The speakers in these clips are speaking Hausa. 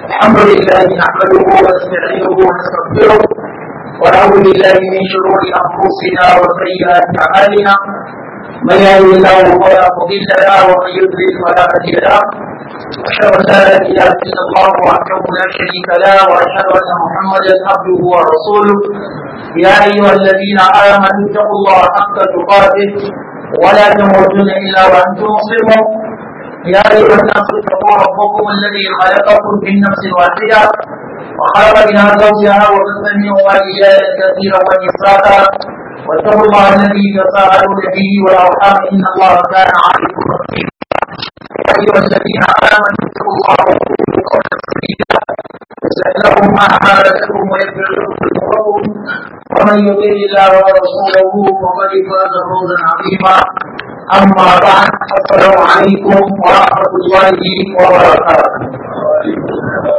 الحمد لله نحمده ونستعينه ونستغفره ونعوذ بالله من شرور انفسنا وسيئات اعمالنا من يهده الله فلا مضل له ومن يضلل فلا هادي له أشهد أن لا إله إلا الله وحده لا شريك له وأشهد أن محمدا عبده ورسوله يا أيها الذين آمنوا اتقوا الله حق تقاته ولا تموتن إلا وأنتم مسلمون يا أيها الناس اتقوا ربكم الذي خلقكم من نفس واحدة وخلق منها زوجها وبث منهما رجالا كثيرا ونساء واتقوا الله الذي تساءلون به والأرحام إن الله كان عليكم رقيبا يا أيها الذين آمنوا اتقوا الله وقولوا قولا سديدا يصلح لكم أعمالكم ويغفر لكم ذنوبكم ومن يطع الله ورسوله فقد فاز فوزا عظيما أما بعد السلام عليكم ورحمة الله وبركاته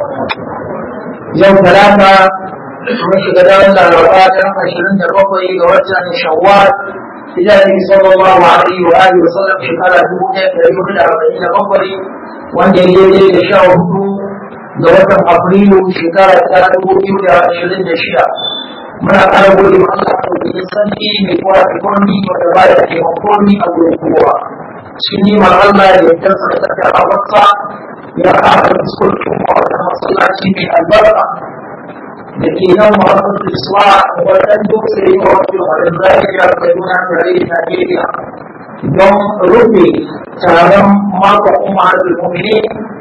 يوم ثلاثة mun shiga daren laraba ta ashirin da bakwai ga watan shawwal hijabi sallallahu alaihi wa alihi wa sallam shekara dubu ɗaya da ɗari hudu da arba'in da bakwai wanda ya daidai da sha hudu ga watan afrilu shekara ta dubu biyu da ashirin da shida muna ƙara gode ma Allah ko da sanki mai kowa da komi wanda ba da taimako ni a gurin kowa shi ne ma Allah da ya tarsa da tafiya a wasa ya ƙara fuskokin wata masallaci mai albarka da ke nan masu iswa wajen dutse a wasu harin zariya kaduna tare da Najeriya don rufe taron makon umar al-mumini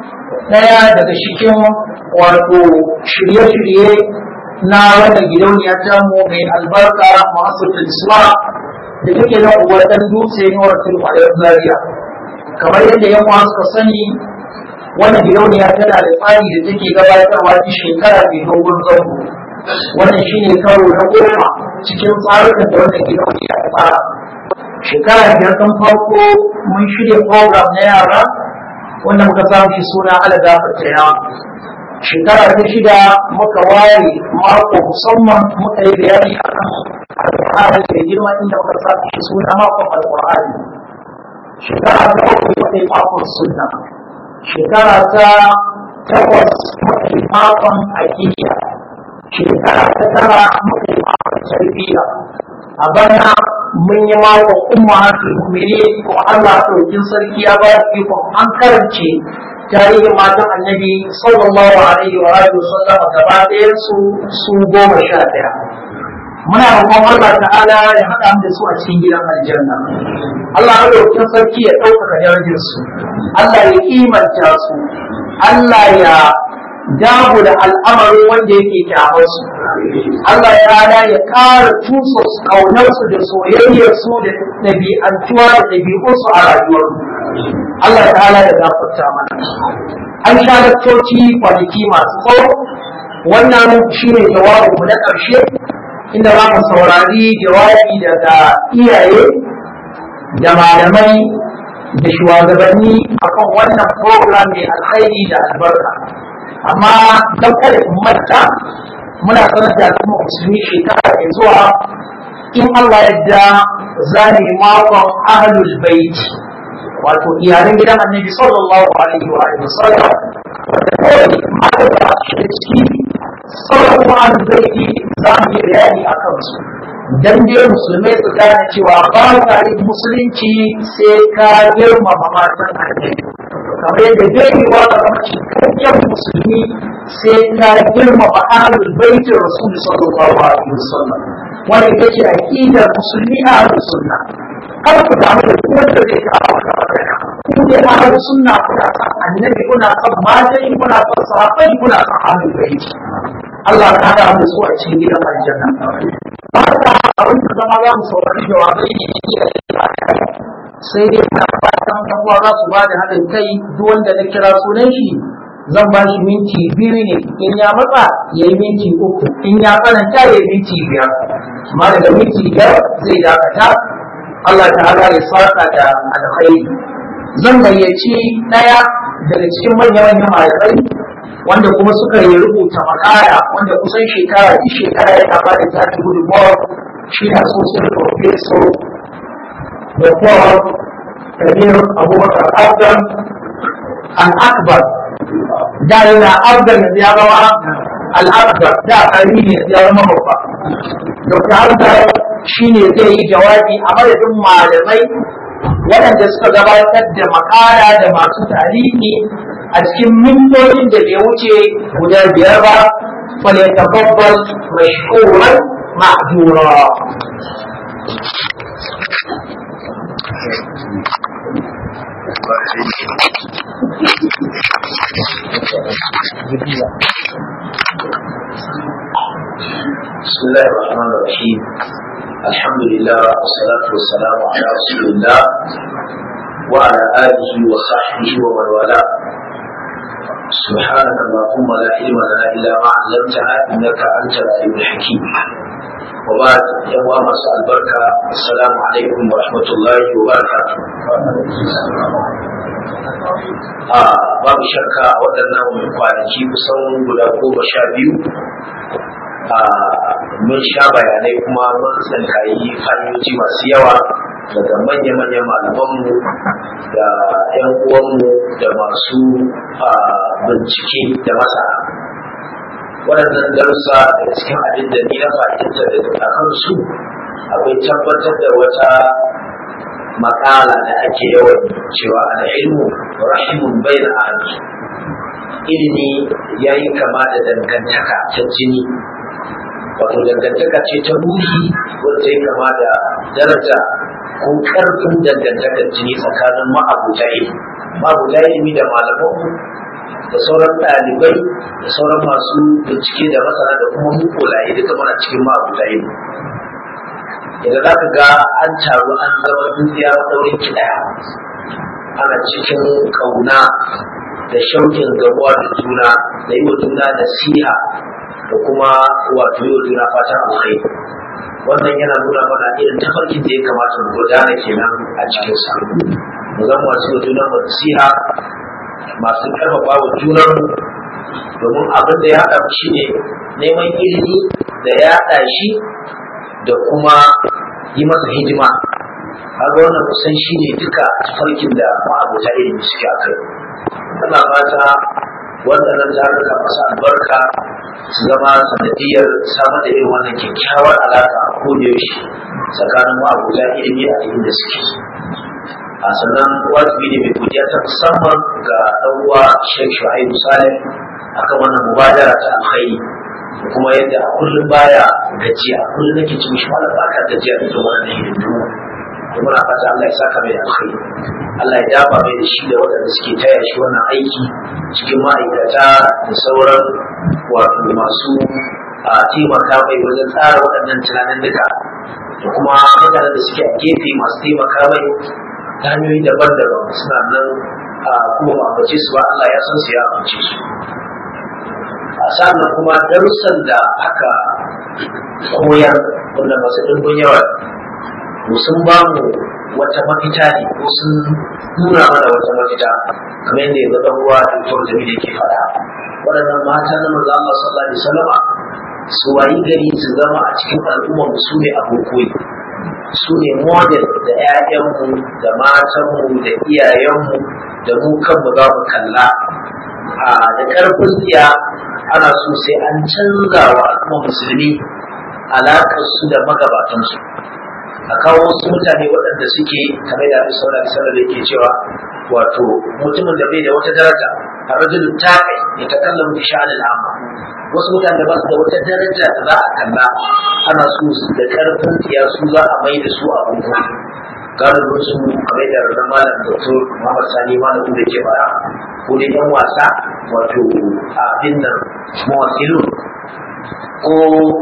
daya daga cikin wato shirye-shirye na wata gidauniya ta mu mai albarka masu iswa da take nan wajen dutse ne wasu harin zariya kamar yadda yan suka sani wannan gidauniya tana da tsari da take gabatarwa ta shekara mai dogon zango wannan shine karo na goma cikin tsarukan da wannan gidauniya ta tsara shekara biyar ɗan farko mun shirya program na yara wanda muka samu shi suna alagafa ta yawa shekara ta shida muka ware mako musamman muka yi bayani a kan alƙur'ani da girma inda muka samu shi suna makon alƙur'ani shekara ta uku muka yi makon sunna shekara ta takwas muka yi makon aƙiƙa shekara ta tara muka yi makon tarbiyya a bana mun yi makon umma mu'mini ko Allah ɗaukin sarki ya ba su ikon an karance tarihin matan annabi sallallahu alaihi wa alihi wasallam gaba ɗayan su su goma sha ɗaya muna roƙon Allah ta'ala ya haɗa mu da su a cikin gidan aljanna Allah ya ɗaukin sarki ya ɗaukaka darajar su Allah ya kimanta su Allah ya damu da al'amarin wanda yake kyamar su Allah ya rana ya ƙara tuso su kaunar su da soyayyar su da ɗabi'antuwa da ɗabi'unsu a rayuwar Allah ta'ala ya gafarta mana an sha lakcoci kwanaki masu tsawo wannan shine jawabinmu na ƙarshe inda za mu saurari jawabi daga iyaye da malamai da shugabanni akan wannan program mai alkhairi da albarka amma don kada in manta muna sanar da al'umma musulmi shekara mai zuwa in Allah yadda za mu yi makon ahlul bait wato iyalan gidan annabi sallallahu alaihi wa alihi wasallam wanda kawai mata da shi ciki sauran kuma ahlul bait za mu yi bayani a kansu dan dai musulmai su gane cewa ba ka yi musulunci sai ka girmama matan annabi kamar yadda zai yi wa ga cikakken musulmi sai ka girmama ahlul baitin rasul sallallahu alaihi wasallam wanda ita ce aqidar musulmi ahlus sunna kar ku damu da duk wanda zai kawo wata magana ku dai ahlus sunna kuna san annabi kuna san matan kuna san sahabbai kuna san ahlul bait Allah ta hada mu su a cikin gidan aljanna ba ta abin da zama za mu saurari jawabai ne sai dai na fatan ɗan uwa za su ba da haɗin kai duk wanda na kira sunan shi zan ba shi minti biyu ne in ya matsa ya yi minti uku in ya tsananta ya yi minti biyar amma daga minti biyar zai dakata Allah ta'ala ya saka da alkhairi zan gayyaci ɗaya daga cikin manya-manyan malamai wanda kuma suka yi rubuta makara wanda kusan shekara duk shekara yana ba da tafi gudunmawa shi na sosai professor da kuma kabir abubakar adam al-akbar da yana abdan yanzu ya zama al-akbar da karimi ne yanzu ya zama babba dr hamza shi ne zai yi jawabi a madadin malamai waɗanda suka gabatar da makara da masu tarihi a cikin mintocin da bai wuce guda biyar ba فليتفضل مشكورا معذورا بسم الله الرحمن الرحيم الحمد لله والصلاة والسلام على رسول الله وعلى آله وصحبه ومن والاه سبحانك اللهم لا علم لنا إلا ما علمتنا إنك أنت العليم الحكيم وبعد يوم مساء البركة السلام عليكم ورحمة الله وبركاته a babu shakka waɗannan kwanaki kusan guda goma sha biyu a mun sha bayanai kuma mun tsinkayi hanyoyi masu yawa daga manya-manyan malamanmu da 'yan uwanmu da masu bincike da masana waɗannan darussa daga cikin abin da ni na fahimta da a kansu akwai tabbatar da wata makala da ake yawan cewa al'ilmu rahimun bai da ilimi ya yi kama da dangantaka ta jini wato dangantaka ce ta ruhi wanda ya kama da daraja ko karfin dangantakar jini tsakanin ma'abuta ilimi ma'abuta ilimi da malamanmu da sauran ɗalibai da sauran masu bincike da masana da kuma mukulaye duka muna cikin ma'abuta ilimi idan za ka ga an taru an zama dukiya maɗaurin ki ɗaya ana cikin ƙauna da shaukin gamuwa da juna da yi wa juna nasiha da kuma wato yi wa juna fatan alkhairi wannan yana nuna mana irin tafarkin da ya kamata mu gudana kenan a cikin sa mu zama masu yi wa juna nasiha masu karfafa wa junan mu domin abin da ya haɗa mu shine neman ilimi da ya haɗa shi da kuma yi masa hidima kaga wannan kusan shi ne duka tafarkin da ma'abota ilimi suke a kai ana fata waɗannan taruka masu albarka su zama sanadiyar samar da irin wannan kyakkyawar alaƙa a kodayaushe tsakanin ma'abota ilimi a inda suke a sannan wajibi ne mai godiya ta musamman ga ɗan uwa Sheikh Shu'aibu Saleh akan wannan mubadara ta alkhairi da kuma yadda a kullum baya gajiya kullum nake ci mishi malam baka gajiya da wannan hidindimu da muna fata Allah ya saka mai alkhairi Allah ya dafa mai da shi da waɗanda suke taya shi wannan aiki cikin ma'aikata da sauran wato masu a taimaka mai wajen tsara waɗannan tunanin duka da kuma mutanen da suke a gefe masu taimaka mai ta hanyoyi daban-daban suna nan a kuma ba ambace su ba Allah ya san su ya ambace su a sannan kuma darussan da aka koyar wanda masu ɗimbin yawa to sun ba mu wata mafita ne ko sun nuna mana wata mafita kamar yadda yanzu ɗan uwa Dr. Jamilu yake faɗa waɗannan mata na manzo Allah sallallahu alaihi wasallama su wayi gari su zama a cikin al'ummar su ne abokoyi su ne model da 'ya'yanmu da matanmu da iyayenmu da mu kanmu za mu kalla a da ƙarfin tsiya ana so sai an canza wa al'ummar musulmi alaƙar su da magabatansu a kawo wasu mutane waɗanda suke kamar da Abin Sallallahu Alaihi yake cewa wato mutumin da bai da wata daraja a rajulu taƙai ya ta kallon bi sha'anin amma wasu mutane da ba su da wata daraja da za a kalla ana so su da ƙarfin tsiya su za a mai da su a bango galibin su kamar da rana malam doktor Muhammad Sani malam da ke fara ko dai yan wasa wato abin nan mawakilun ko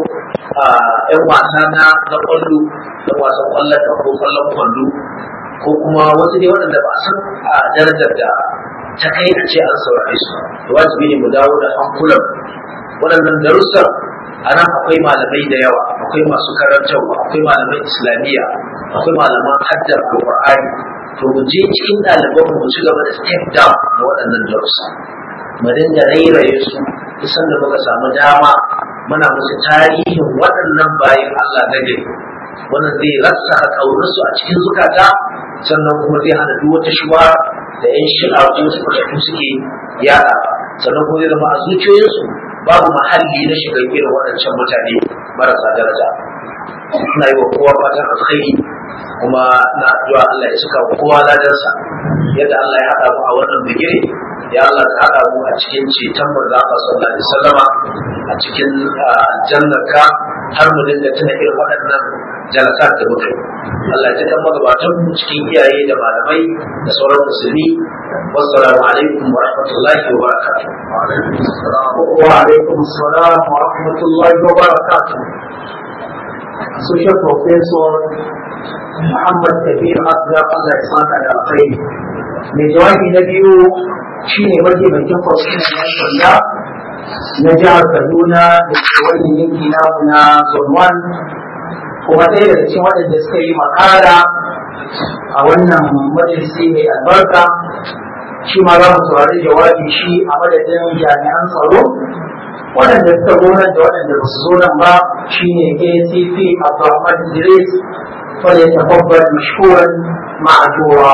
yan wasa na na kwallo yan wasan kwallon da ko kwallon kwallo ko kuma wasu ne waɗanda ba san a darajar da ta kai a ce an saurare su da wajibi ne mu dawo da hankulan waɗannan darussan a nan akwai malamai da yawa akwai masu karantarwa akwai malaman islamiyya akwai malaman haddar alƙur'ani to mu je cikin ɗaliban mu ci gaba da step down na waɗannan darussa mu dinga rairaye su kusan da muka samu dama muna musu tarihin waɗannan bayan Allah na gari wannan zai rasa ƙaunarsu a cikin zukata sannan kuma zai hana duk wata shuwa da yan shi'a ko su fashe suke yada sannan kuma zai zama a zuciyoyinsu babu mahalli na shiga irin waɗancan mutane marasa daraja ina yi wa kowa fatan alkhairi kuma na addu'a Allah ya cika wa kowa ladansa yadda Allah ya haɗa mu a wannan bigire ya Allah ka haɗa mu a cikin ceton manzo Allah sallallahu alaihi wasallama a cikin aljannarka har mu dinga tuna irin waɗannan jalasat da muka yi Allah ya cika magabatan mu cikin iyaye da malamai da sauran musulmi wassalamu alaikum wa rahmatullahi wa barakatuh وعليكم السلام ورحمة الله وبركاته Social Professor Muhammad Kabir Azhar Allah ya saka da alkhairi. Mai jawabi na biyu shi ne mataimakin kwamishinan yan sanda na jihar Kaduna da ke wannan yanki namu na Zone 1 kuma ɗaya daga cikin waɗanda suka yi makara a wannan majalisi mai albarka shi ma za mu saurari jawabi shi a madadin jami'an tsaro waɗanda suka zo nan da waɗanda ba su zo nan ba shine ACP Abdulrahman Idris wanda ya tabbata mashkuran ma'ajura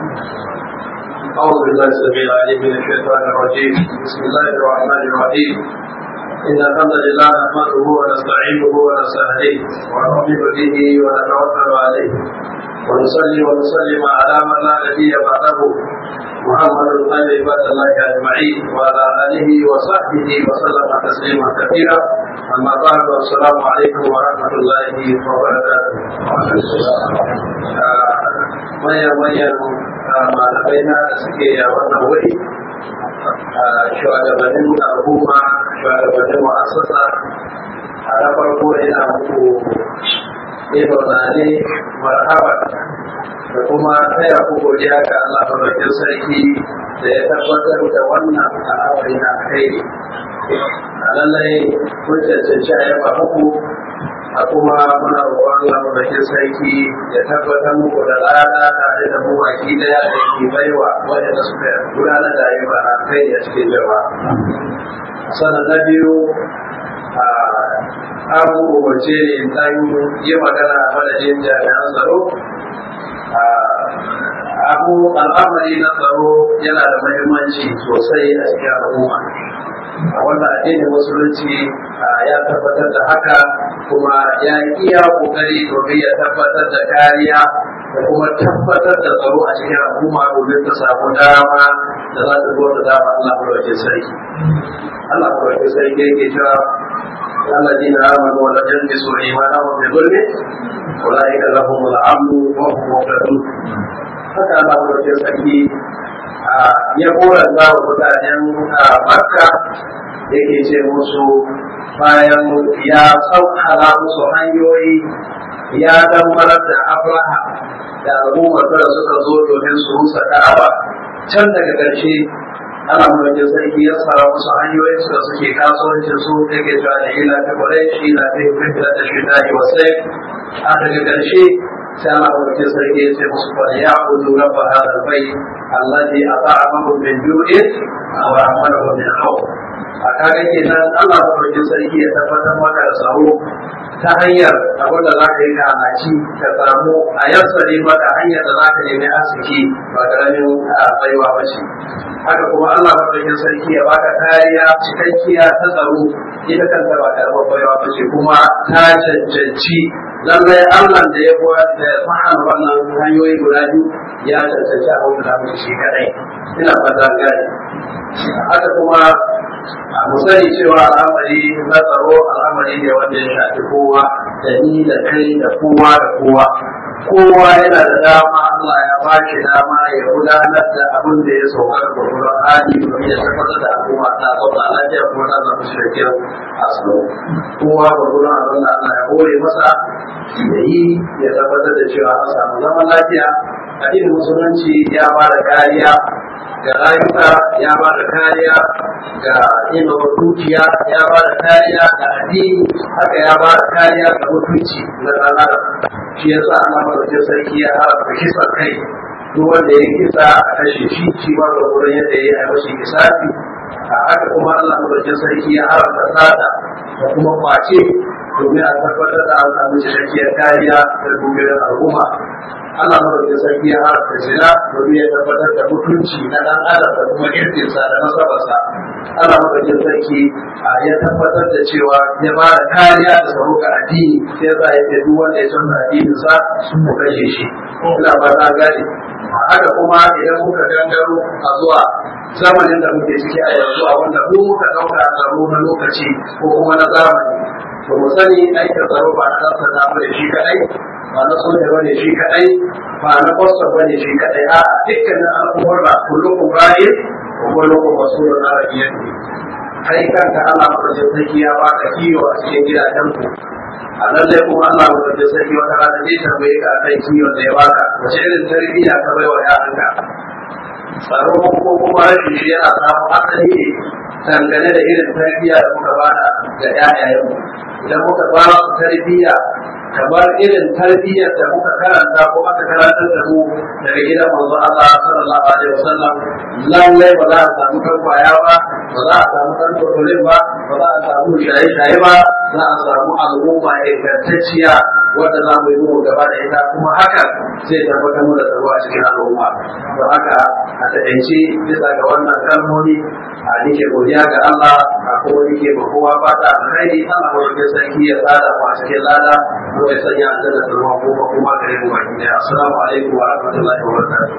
أعوذ بالله السميع العليم من الشيطان الرجيم بسم الله الرحمن الرحيم إن الحمد لله نحمده ونستعينه ونستهديه ونؤمن به ونتوكل عليه ونصلي ونسلم على من لا نبي بعده محمد خير عباد الله اجمعين وعلى اله وصحبه وسلم تسليما كثيرا اما بعد والسلام عليكم ورحمه الله وبركاته manyan manyan malamai na da suke a wannan wuri shugabannin al'umma shugabannin mu'assasa a na farko ina muku ne marhaba da kuma taya ku godiya ga Allah madaukakin sarki da ya tabbatar da wannan al'amari na kai a lallai kun cancanci a yaba muku a kuma muna roƙon Allah madaukakin sarki ya tabbatar muku da lada tare da mu baki daya da ke baiwa waɗanda suka gudanar da ayyuka na kai a cikin jama'a sannan na biyu an umarce ne in ɗan yi magana a madadin jami'an tsaro abu al'amari na tsaro yana da mahimmanci sosai a cikin al'umma a wannan addinin musulunci ya tabbatar da haka kuma ya yi iya kokari domin ya tabbatar da kariya da kuma tabbatar da tsaro a cikin al'umma domin ta samu dama da za ta zo da dama Allah madaukakin sarki Allah madaukakin sarki yake cewa الذين آمنوا ولم يلبسوا إيمانهم بظلم أولئك لهم الأمن وهم مهتدون haka Allah madaukakin sarki ya koranta wa mutanen Makka yake ce musu bayan ya sauƙala musu hanyoyi ya damar da Abraha da al'ummar da suka zo domin su rusa Ka'aba can daga ƙarshe ana mulkin sarki ya tsara musu hanyoyin su da suke kasuwancin su yake cewa da ila ta kwarai shi na ta yi fitila ta shi da'i wasai a daga ƙarshe sai ana mulkin sarki ya ce musu kwada ya kudu rabba hada bai allazi a ta'a mahu min ju'in wa amana wa min hau a kaga kenan Allah mulkin sarki ya tabbatar maka da tsaro ta hanyar abin da za ka yi kanaci ka samu a yassare maka hanyar da za ka nemi arziki ba ƙaramin baiwa ba ce haka kuma Allah madaukakin sarki ya baka kariya cikakkiya ta tsaro ita kanta ba karamar baiwa ba ce kuma ta cancanci lallai Allah da ya koya da mahal wannan hanyoyi guda biyu ya cancanci a wani mutu shi kadai ina fata gani haka kuma mu sani cewa al'amari na tsaro al'amari ne wanda ya shafi kowa da ni da kai da kowa da kowa kowa yana da dama Allah ya ba shi dama ya gudanar da abin da ya saukar da wurin hali domin ya tabbatar da al'umma ta zauna lafiya kuma ta zama shirkin asalo kowa ba gurin abin da Allah ya hore masa ya yi ya tabbatar da cewa an samu zaman lafiya addinin musulunci ya ba da kariya ga rayuka ya ba da kariya ga ilimin dukiya ya ba da kariya ga addini haka ya ba da kariya ga mutunci na ɗan adam shi yasa ana madaukin sarki ya haramta kisa kai duk wanda ya kisa a kashe shi shi ma ga wurin yadda ya yi mashi kisafi a haka kuma Allah madaukin sarki ya haramta sata da kuma kwace domin a tabbatar da an samu cikakkiyar kariya da dubiyar al'umma Allah madaukakin sarki ya haramta zina domin ya tabbatar da mutunci na dan adam da kuma irkinsa da nasabarsa Allah madaukakin sarki ya tabbatar da cewa ya ba da kariya da tsaro ga addini sai za ya ce duk wanda ya canza addininsa sun mu kashe shi ina ba ta gane haka kuma idan muka gangaro a zuwa zamanin da muke ciki a yanzu a wanda mu muka dauka tsaro na lokaci ko kuma na zamani to mu sani aikin tsaro ba na ɗansa na bane shi kaɗai ba na soja bane shi kaɗai ba na kwasta bane shi kaɗai a dukkanin al'ummar ba kullukum ra'in wa kullukum masulun an ra'iyati kai kanka Allah madaukakin sarki ya baka kiwo a cikin gidajen ku a lallai kuma Allah madaukakin sarki wata rana zai tambaye ka akan kiwon da ya baka wace irin tarbiyya ka bai wa yaranka tsaro ko kuma rashin shi yana samu asali ne dangane da irin tarbiyya da muka bada ga ƴaƴayenmu idan muka ba su tarbiyya kamar irin tarbiyyar da muka karanta ko aka karantar da mu daga gidan manzo Allah sallallahu alaihi wasallam lallai ba za a samu kan kwaya ba ba za a samu kan tsoron ba ba za a samu shaye-shaye ba za a samu al'umma ingantacciya wanda za mu yi mu gaba da ita kuma hakan zai tabbatar mu da tsaro a cikin al'umma don haka a taƙaice bisa ga wannan kalmomi a nike godiya ga Allah a kuma nike ba kowa ba ta alkhairi Allah wanda sarki ya tsada mu a cikin lada ko ya sanya a da tsaro ko kuma gare mu baki daya assalamu alaikum wa rahmatullahi wa barakatuh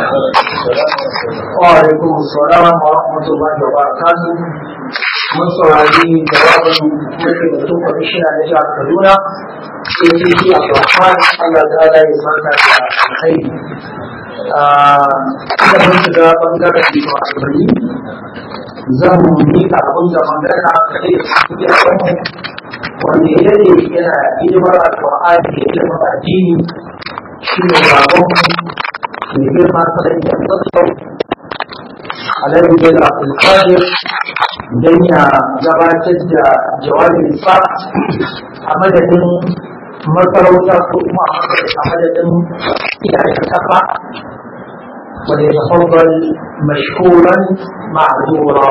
wa alaikum assalam wa rahmatullahi wa barakatuh mun saurari jawabin mulkin da tun kwamishina na jihar Kaduna sai sai shi a Rahman Allah ta'ala ya saka da alkhairi da mun shiga bangaren shugabanni zan mika abin da magana kaɗai da suke a wani wanda ya ne yana hidimar alƙur'ani da hidimar addini shi ne baban mai girma sanar da tsatsau alaihi bin abdulkadir don ya gabatar da jawabin sa a madadin masarauta ko kuma a madadin iyayen kafa وليتفضل مشكورا معذورا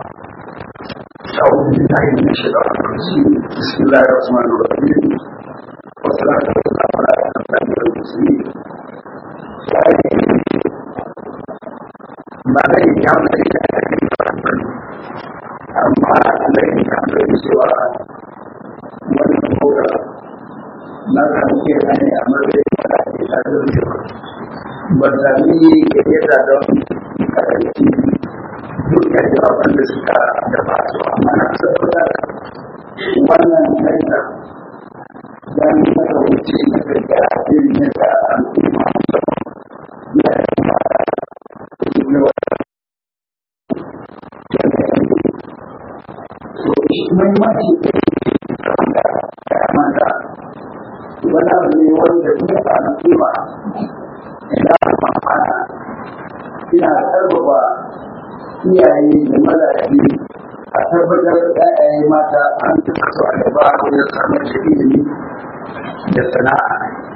أعوذ بالله من الشيطان الرجيم بسم الله الرحمن الرحيم والصلاة والسلام على أشرف المرسلين ما بين يوم أما الذي كان سوى والمقولة ما كان في أن أمر ba sami gayyata don karanci duk da jawaban da suka gaba su amma na saboda wannan haina don maka wuce na gaggara irin yadda al'umma ya yi ma ne wata so shi mahimmanci da wanda ya mata wani abu ne wanda kuma al'umma ina amfana ina karfafa iyaye da mazaje a tabbatar da ƴaƴaye mata an tuka su a gaba wajen samar da ilimi da sana'a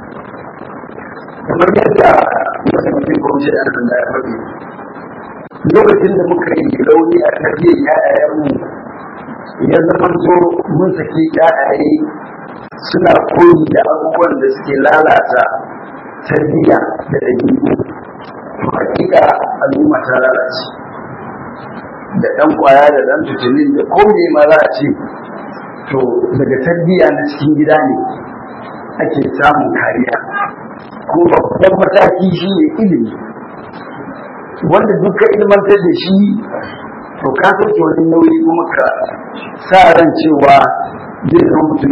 kamar yadda wata mutum gwamnati da nan da ya faɗi lokacin da muka yi rauni a tarbiyyar ƴaƴayenmu ya zama so mun saki ƴaƴaye suna koyi da abubuwan da suke lalata tarbiyya da ɗabi'u to hakika al'umma ta lalace da ɗan ƙwaya da ɗan tutulin da kome ma za a ce to daga tarbiyya na cikin gida ne ake samun kariya ko babban mataki shi ne ilimi wanda duka ilmantar da shi to ka sauke wani nauyi kuma ka sa ran cewa zai zama mutum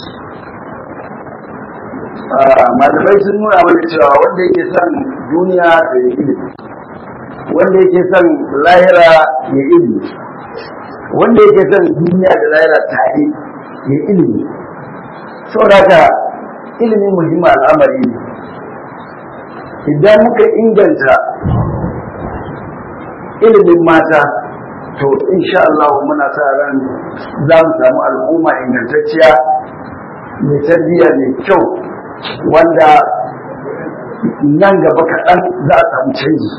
malamai sun nuna mana cewa wanda yake son duniya da ya ilimi wanda yake son lahira ya ilimi wanda yake son duniya da lahira tare ya ilimi saboda ilimi muhimmin al'amari ne idan muka inganta ilimin mata to insha Allah muna sa ran za mu samu al'umma ingantacciya mai tarbiyya mai kyau wanda nan gaba kaɗan za a samu canji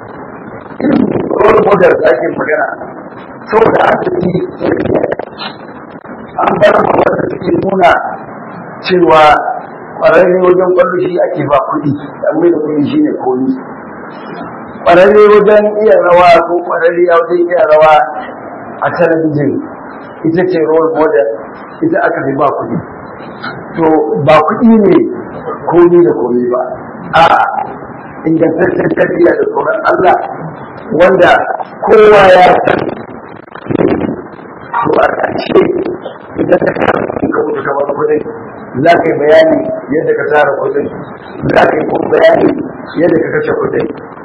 role model da ake magana saboda an tafi an bar ma wanda suke nuna cewa ƙwararre wajen ƙwallo shi ake ba kuɗi dan mai da kuɗi shine komi ƙwararre wajen iya rawa ko ƙwararre wajen iya rawa a talabijin ita ce role model ita aka fi ba kuɗi to ba kuɗi ne komi da komi ba a ingantaccen tarbiyya da tsoron Allah wanda kowa ya san to a ƙarshe idan ka kama ka mutu kamar kuɗin za ka yi bayani yadda ka tara kuɗin za ka yi kuma bayani yadda ka kashe kuɗin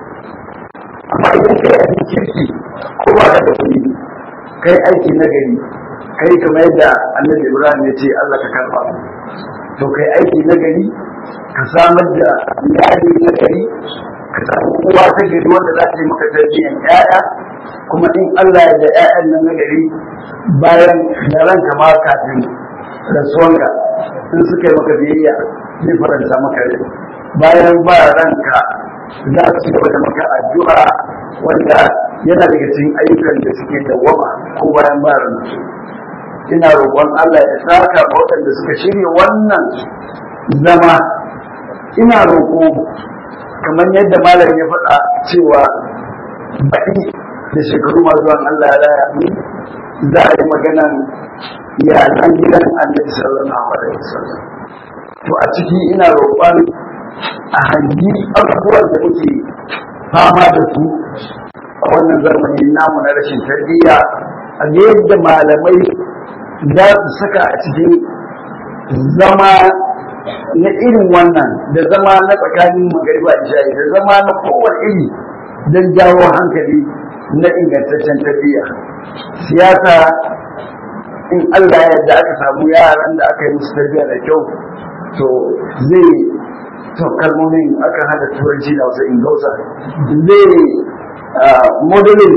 amma idan ka yi abin kirki ko ba ka da kuɗi kai aiki na gari kai kamar yadda annabi ibrahim ya ce allah ka karba to kai aiki na gari ka samar da iyali na gari ka samu uwa ta gari wanda za ta yi maka tarbiyyar ƴaƴa kuma in allah ya da ƴaƴan nan na gari bayan da ranka ma kafin rasuwanka in suka yi maka biyayya zai faranta maka rai bayan ba ranka za su gaba da maka addu'a wanda yana daga cikin ayyukan da suke dawwama ko bayan ba ranka ina roƙon Allah ya saka waɗanda suka shirya wannan zama ina roƙo kamar yadda malam ya faɗa cewa baɗi da shekaru masu zuwan Allah ya raya ni za a yi maganan iyalan gidan annabi sallallahu alaihi wasallam to a ciki ina roƙon a hangi abubuwan da muke fama da su a wannan zamani namu na rashin tarbiyya a yadda malamai za su saka a cikin zama na irin wannan da zama na tsakanin magariba da shayi da zama na kowane iri don jawo hankali na ingantaccen tarbiyya siyasa in Allah ya yarda aka samu yaran da aka yi musu tarbiyya da kyau to zai to kalmomin aka hada turanci da wasu ingausa zai modelin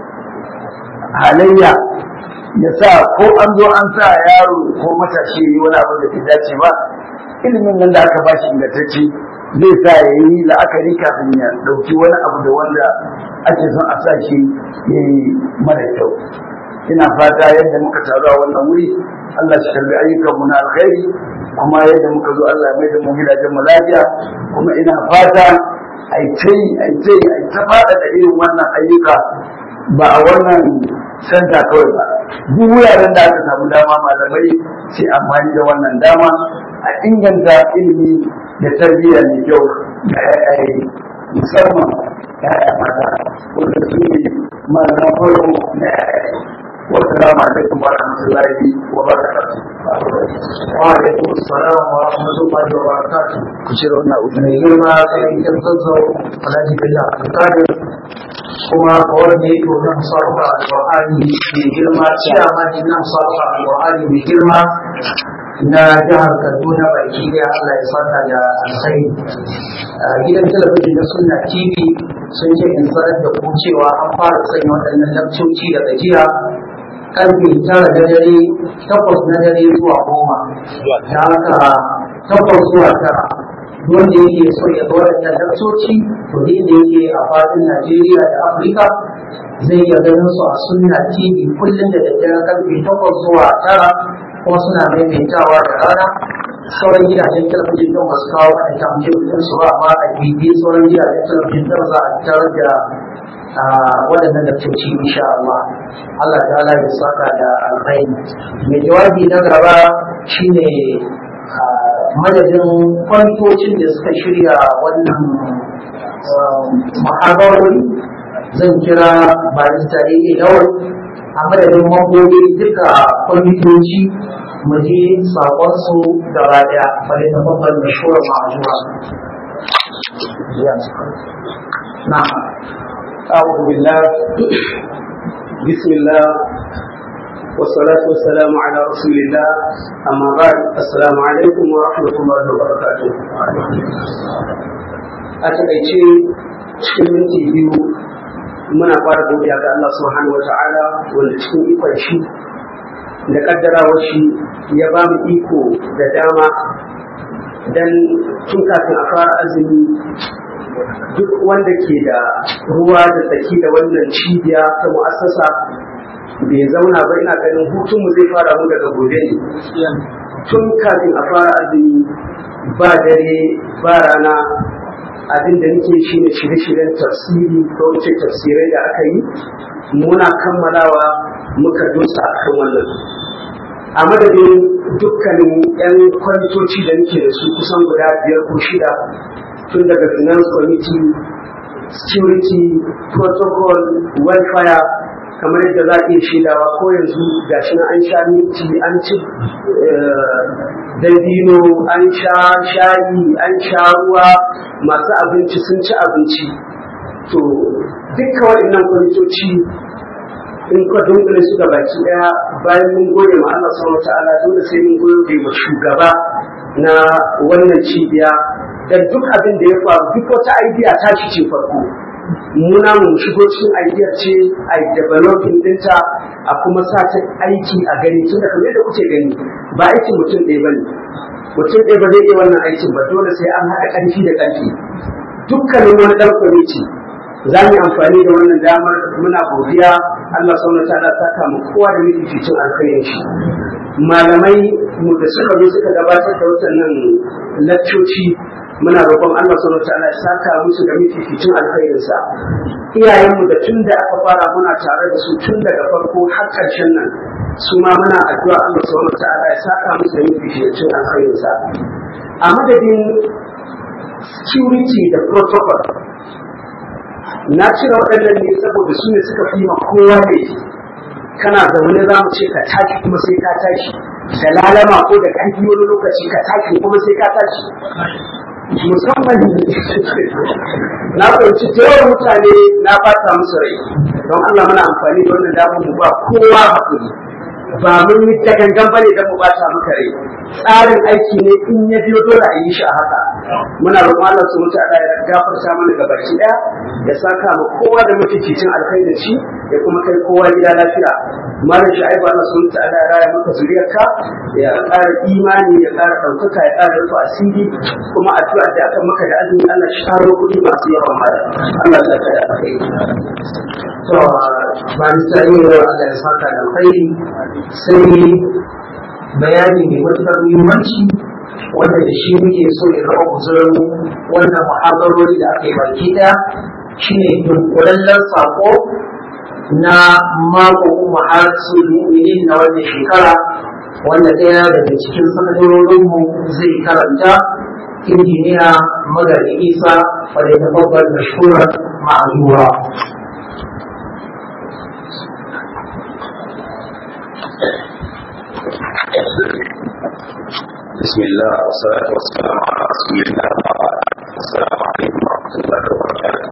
halayya ya sa ko an zo an sa yaro ko matashi yi wani abu da bai dace ba ilimin nan da aka ba shi ingantacce zai sa ya yi la'akari kafin ya ɗauki wani abu da wanda ake son a sa shi ya yi mara kyau ina fata yadda muka taru a wannan wuri Allah shi kalli ayyukanmu na alkhairi kuma yadda muka zo Allah ya mai da mu gidajen mu lafiya kuma ina fata ai tai ai tai ai ta fada da irin wannan ayyuka ba a wannan santa kawai ba duk wuraren da aka samu dama malamai sai amfani da wannan dama a inganta ilimi da tarbiyya mai kyau da yayaye musamman yaya mata wanda su ne malaman farko na yayaye والسلام عليكم ورحمة الله وبركاته وعليكم السلام ورحمة الله وبركاته كشير هنا mai girma sai yan zazzau alhaji bello abdulkadir kuma kawai ne to na musarrafa alƙur'ani mai girma ciyama ne na musarrafa alƙur'ani mai girma na jihar kaduna baki ɗaya allah ya saka da alkhairi gidan talabijin na sunna tv sun ce in sanar da ku cewa an fara sanya waɗannan lakcoci da gajiya karfe tara da dare takwas na dare zuwa goma da haka takwas zuwa tara wanda yake so ya ga waɗannan lakcoci to ne da yake a fadin Najeriya da Afirka zai iya ganin su a sunna TV kullum da daddare karfe takwas zuwa tara kuma suna maimaitawa da rana sauran gidajen talabijin don ba su kawo a tamjin su ba amma a bibi sauran gidajen talabijin don za a tarar da waɗannan daktoci insha Allah Allah ta'ala ya saka da alkhairi mai jawabi na gaba shine madadin kwantocin da suka shirya wannan muhabarori zan kira barista daidai yawon a madadin mambobi duka kwamitoci mu je sakonsu gaba daya bari ta babban da shura ma'ajuwa na أعوذ بالله بسم الله والصلاة والسلام على رسول الله أما بعد السلام عليكم ورحمة الله وبركاته أتأتي cikin minti biyu muna fara godiya ga Allah subhanahu wa ta'ala wanda cikin ikon shi da kaddarawar shi ya ba mu iko da dama dan tun kafin a fara azumi duk wanda ke da ruwa da tsaki da wannan cibiya ta mu'assasa bai zauna ba ina ganin hutunmu zai fara mu daga gobe ne tun kafin a fara azumi ba dare ba rana abin da nake shi ne shirye-shiryen tafsiri ko wace tafsirai da aka yi muna kammalawa muka dosa a kan wannan a madadin dukkanin 'yan kwamitoci da nake da su kusan guda biyar ko shida tun daga finance committee security protocol welfare kamar yadda za a iya shaidawa ko yanzu gashi na an sha minti an ci dabino an sha shayi an sha ruwa masu abinci sun ci abinci to dukkan waɗannan kwamitoci in ka dunkule su ga baki daya bayan mun gode ma Allah subhanahu wataala dole sai mun gode ma shugaba na wannan cibiya da duk abin da ya faru duk wata idea ta shi ce farko muna mu shigo cikin idea ce a developing dinta a kuma sa ta aiki a gani tun da kamar yadda kuke gani ba aikin mutum ɗaya bane mutum ɗaya ba zai iya wannan aikin ba dole sai an haɗa ƙarfi da ƙarfi dukkanin wani ɗan kwamiti za mu yi amfani da wannan damar muna godiya Allah subhanahu wa ta'ala saka mu kowa da mafificin alkhairin shi malamai mu da suka zo suka gabatar da waɗannan lakcoci muna roƙon Allah subhanahu wa ta'ala ya saka musu da mafificin alkhairin sa iyayenmu da tun da aka fara muna tare da su tun daga farko har ƙarshen nan su ma muna addu'a Allah subhanahu wa ta'ala ya saka musu da mafificin alkhairin sa a madadin security da protocol na cire waɗannan ne saboda su ne suka fi ma kowa ne kana zaune za mu ce ka tashi kuma sai ka tashi da lalama ko da ƙarfi wani lokaci ka tashi kuma sai ka tashi musamman na fahimci yawan mutane na fata musu rai don Allah muna amfani da wannan damar mu ba kowa hakuri ba mun yi ta gangan bane don mu bata maka rai tsarin aiki ne in ya biyo dole a yi shi a haka muna roƙon Allah su mutu Allah ya gafarta mana ga baki daya ya saka mu kowa da mafificin alkhairin shi ya kuma kai kowa gida lafiya malam sha'ibu Allah su mutu Allah ya raya maka zuriyarka ya ƙara imani ya ƙara ɗaukaka ya ƙara rufe asiri kuma addu'a da aka maka da azumi Allah shi karo kuɗi masu yawan mara Allah ya saka da alkhairi to ba ni sai Allah ya saka da alkhairi sai bayani mai matuƙar muhimmanci wanda da shi muke so ya zama kusurin wannan muhadarori da aka yi baki ɗaya shine dunkulallen sako na mako maharsu mu'minin na wannan shekara wanda ɗaya daga cikin sanadarorinmu zai karanta injiniya magani isa wadda ta babbar mashhurar ma'azura بسم الله والصلاة والسلام على رسول الله السلام عليكم ورحمة الله وبركاته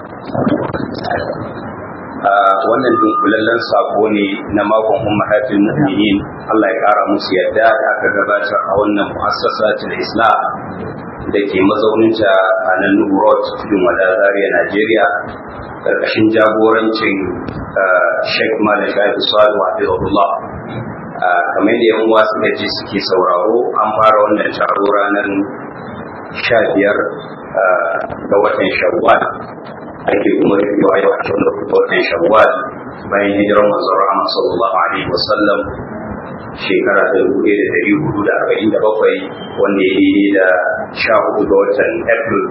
wannan dunkulallen sako ne na makon ummahatul mu'minin Allah ya kara musu yadda da aka gabatar a wannan mu'assasatul islam da ke mazauninta a nan Nuhu Road cikin wada Zaria Najeriya karkashin jagorancin Sheikh Malik Shaibu Salu Abdullah kamar da yan uwa suka ji suke sauraro an fara wannan taro ranar sha biyar ga watan shawwal ake kuma rufewa yau a cikin ga watan shawwal bayan hijirar manzon rahama sallallahu alaihi wasallam shekara ta dubu ɗaya da ɗari hudu da arba'in da bakwai wanda ya daidai da sha hudu ga watan april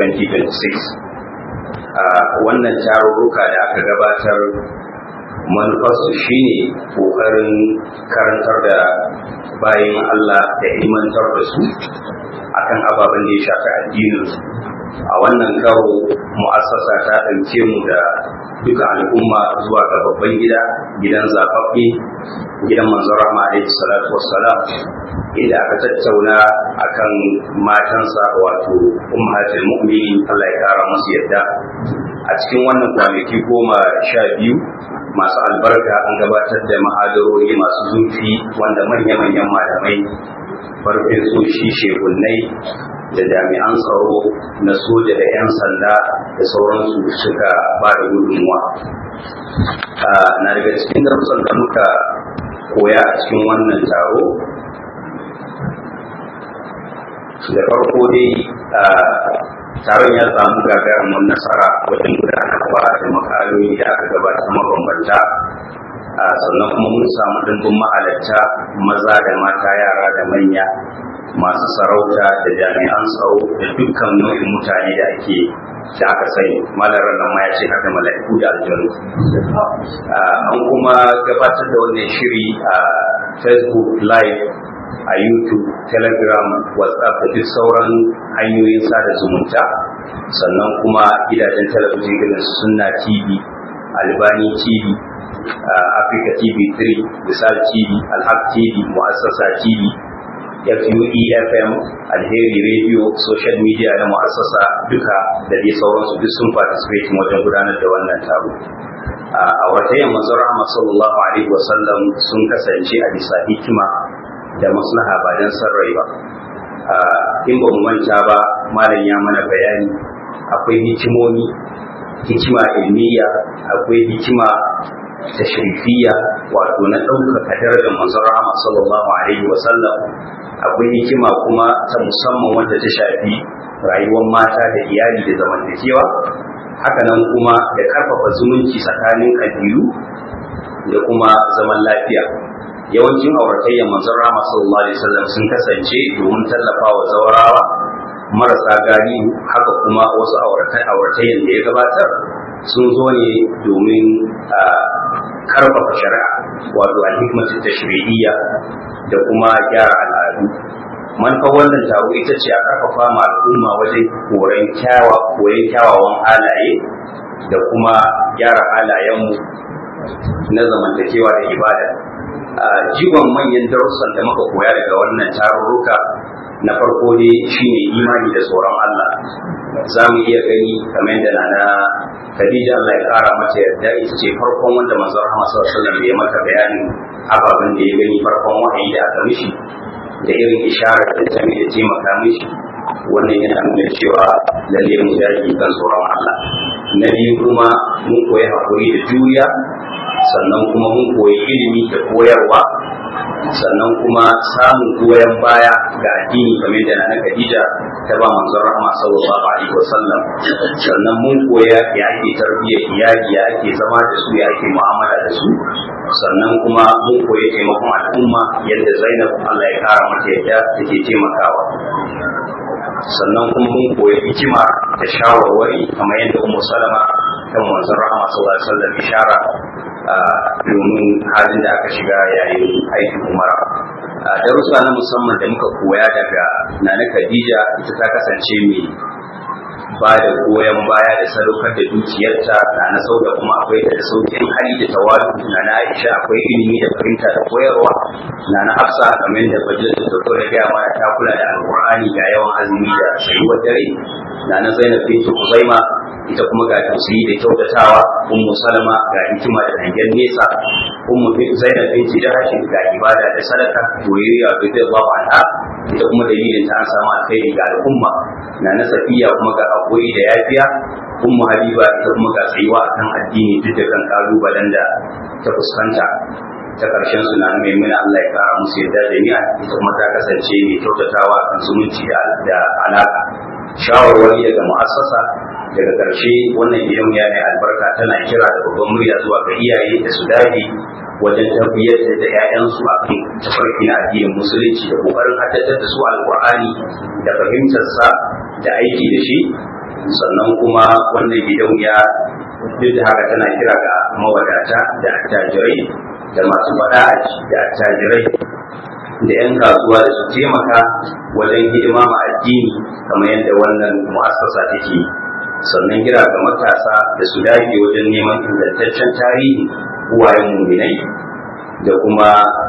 2026 wannan tarurruka da aka gabatar manufarsu shine ƙoƙarin karantar da bayan Allah da imantar da su akan ababen da ya shafi addininsu a wannan karo mu'assasa ta ɗauke mu da duka al'umma zuwa ga babban gida gidan zaɓaɓɓe gidan manzon rahma alaihi salatu wassalam inda aka tattauna akan matansa wato ummatul mu'minin Allah ya kara musu yadda a cikin wannan kwanaki goma sha biyu masu albarka an gabatar da mahadarori masu zurfi wanda manya-manyan malamai farfin soshi shekunai da jami'an tsaro na soja da 'yan sanda da sauransu suka ba da gudunmuwa na daga cikin darussan da muka koya a cikin wannan taro da farko dai taron ya samu gagarumin nasara wajen gudanarwa da makaloli da aka gabatar mabambanta sannan kuma mun samu dimbin mahalarta maza da mata yara da manya masu sarauta da jami'an tsaro da dukkan nau'in mutane da ake da aka sani malarar nan ma ya ce haka mala'iku da aljanu an kuma gabatar da wannan shiri a facebook live a youtube telegram whatsapp da duk sauran hanyoyin sada zumunta sannan kuma gidajen talabijin irin sunna tv albani tv africa tv 3 misal tv alhaq tv mu'assasa tv FUEFM, Alheri Radio, social media na mu'assasa duka da dai sauransu duk sun participate wajen gudanar da wannan taro. A watayin manzon Rahama sallallahu alaihi wasallam sun kasance a bisa hikima da maslaha ba don san rai ba. In ba mu manta ba, malam ya mana bayani akwai hikimomi, hikima ilmiya, akwai hikima tashrifiya wato na ɗaukaka darajar manzon Rahama sallallahu alaihi wasallam akwai hikima kuma ta musamman wanda ta shafi rayuwar mata da iyali da zamantakewa hakanan kuma da karfafa zumunci tsakanin kabilu da kuma zaman lafiya yawancin auratayyar manzon rama sallallahu alaihi wasallam sun kasance domin tallafa wa zawarawa marasa galihu haka kuma wasu auratayyar da ya gabatar sun zo ne domin karfafa shari'a wato alhikmatu tashri'iyya da kuma gyara al'adu manufar wannan taro ita ce a karfafa ma al'umma wajen koyon kyawa koyon kyawawan halaye da kuma gyara halayenmu na zamantakewa da ibada a jigon manyan darussan da muka koya daga wannan tarurruka na farko dai shine imani da tsoron Allah za mu iya gani kamar da na Khadija Allah ya kara mata yarda ita ce farkon wanda manzon Muhammad sallallahu alaihi wasallam ya mata bayanin ababen da ya gani farkon wahayi da aka mishi da irin isharar da ta mai da taimaka mishi wannan yana nuna cewa lalle mu dage kan tsoron Allah na biyu kuma mun koyi hakuri da juriya sannan kuma mun koyi ilimi da koyarwa sannan kuma samun goyon baya ga addini kamar da na Khadija ta ba manzon rahama sallallahu alaihi wasallam sannan mun koya ya ake tarbiyyar iyali ya ake zama da su ya ake mu'amala da su sannan kuma mun koyi taimakon al'umma yadda Zainab Allah ya kara mata yadda take taimakawa sannan kuma mun koyi hikima da shawarwari kamar yadda Ummu Salama kan manzon rahama sallallahu alaihi wasallam ishara domin halin da aka shiga yayin aikin umara darussa na musamman da muka koya daga nana khadija ita ta kasance mai ba da goyon baya da sadaukar da dukiyarta na na sau da kuma akwai da saukin hali da tawadu na na aisha akwai ilimi da fahimta da koyarwa na na hafsa kamar da fajir da sauko da gaya mana ta kula da alqur'ani ga yawan azumi da sayuwar dare na na zainab bintu kuzaima ita kuma ga tausayi da kyautatawa ummu salama ga hikima da hangen nesa ummu zainab binti jahashin ga ibada da sadaka soyayya da radiyallahu anha ita kuma dalilin ta an samu alkhairi ga al'umma na na safiya kuma ga hakuri da yafiya ummu habiba ita kuma ga tsayuwa akan addini duk da kan kalubalen da ta fuskanta ta karshen su na mai muna Allah ya kara musu yadda jami'a ita kuma ta kasance mai kyautatawa kan zumunci da alaka shawarwari daga mu'assasa daga ƙarshe wannan gidan ya mai albarka tana kira da babban murya zuwa ga iyaye da su dage wajen tarbiyyar da ‘ya'yansu a kan tafarki na addinin musulunci da ƙoƙarin haddatar da su alƙur'ani da fahimtarsa da aiki da shi sannan kuma wannan gidan ya duk da haka tana kira ga mawadata da attajirai da masu faɗa da attajirai da 'yan kasuwa da su taimaka wajen hidima ma addini kamar yadda wannan mu'assasa take sannan kira ga matasa da su dage wajen neman ingantaccen tarihi uwayen muminai da kuma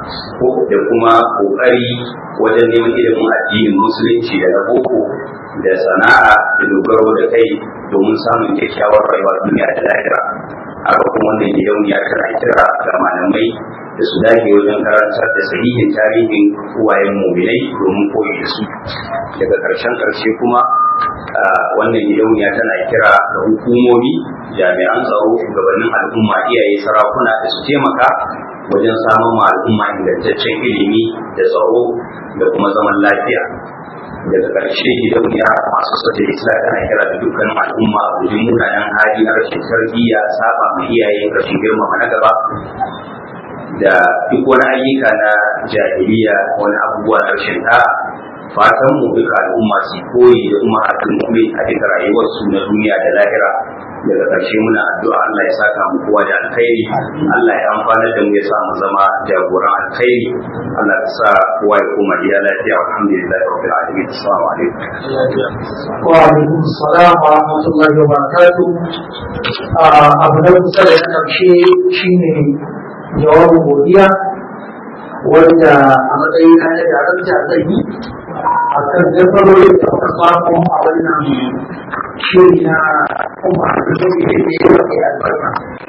da kuma kokari wajen neman ilimin addinin musulunci da na boko da sana'a da dogaro da kai domin samun kyakkyawar rayuwa duniya da lahira haka kuma wannan gidan ya kira kira ga malamai da su dage wajen karantar da sahihin tarihin uwayen muminai domin koyi da su daga ƙarshen ƙarshe kuma wannan gidauniya tana kira ga hukumomi jami'an tsaro shugabannin al'umma iyaye sarakuna da su taimaka wajen samun ma al'umma ingantaccen ilimi da tsaro da kuma zaman lafiya daga ƙarshe gidauniya masu sata isla tana kira da dukkanin al'umma a gudun munanan hali na rashin tarbiyya saba ma iyaye rashin girmama na gaba da duk wani ayyuka na jahiliya wani abubuwa na rashin da'a fatan mu duka al'umma su koyi da kuma haɗin kuma a duka rayuwarsu na duniya da lahira daga ƙarshe muna addu'a Allah ya saka mu kowa da alkhairi Allah ya amfana da mu ya sa mu zama jagoran alkhairi Allah ya sa kowa ya koma gida lafiya alhamdulillah rabbil alamin assalamu alaikum wa alaikum assalam wa rahmatullahi wa barakatuh abu na kusa da na ƙarshe shine jawabin godiya wanda a matsayin na da darakta zai yi a kan jafarori da aka samu a wannan shiri na kuma da zai yi da ya ke albarka.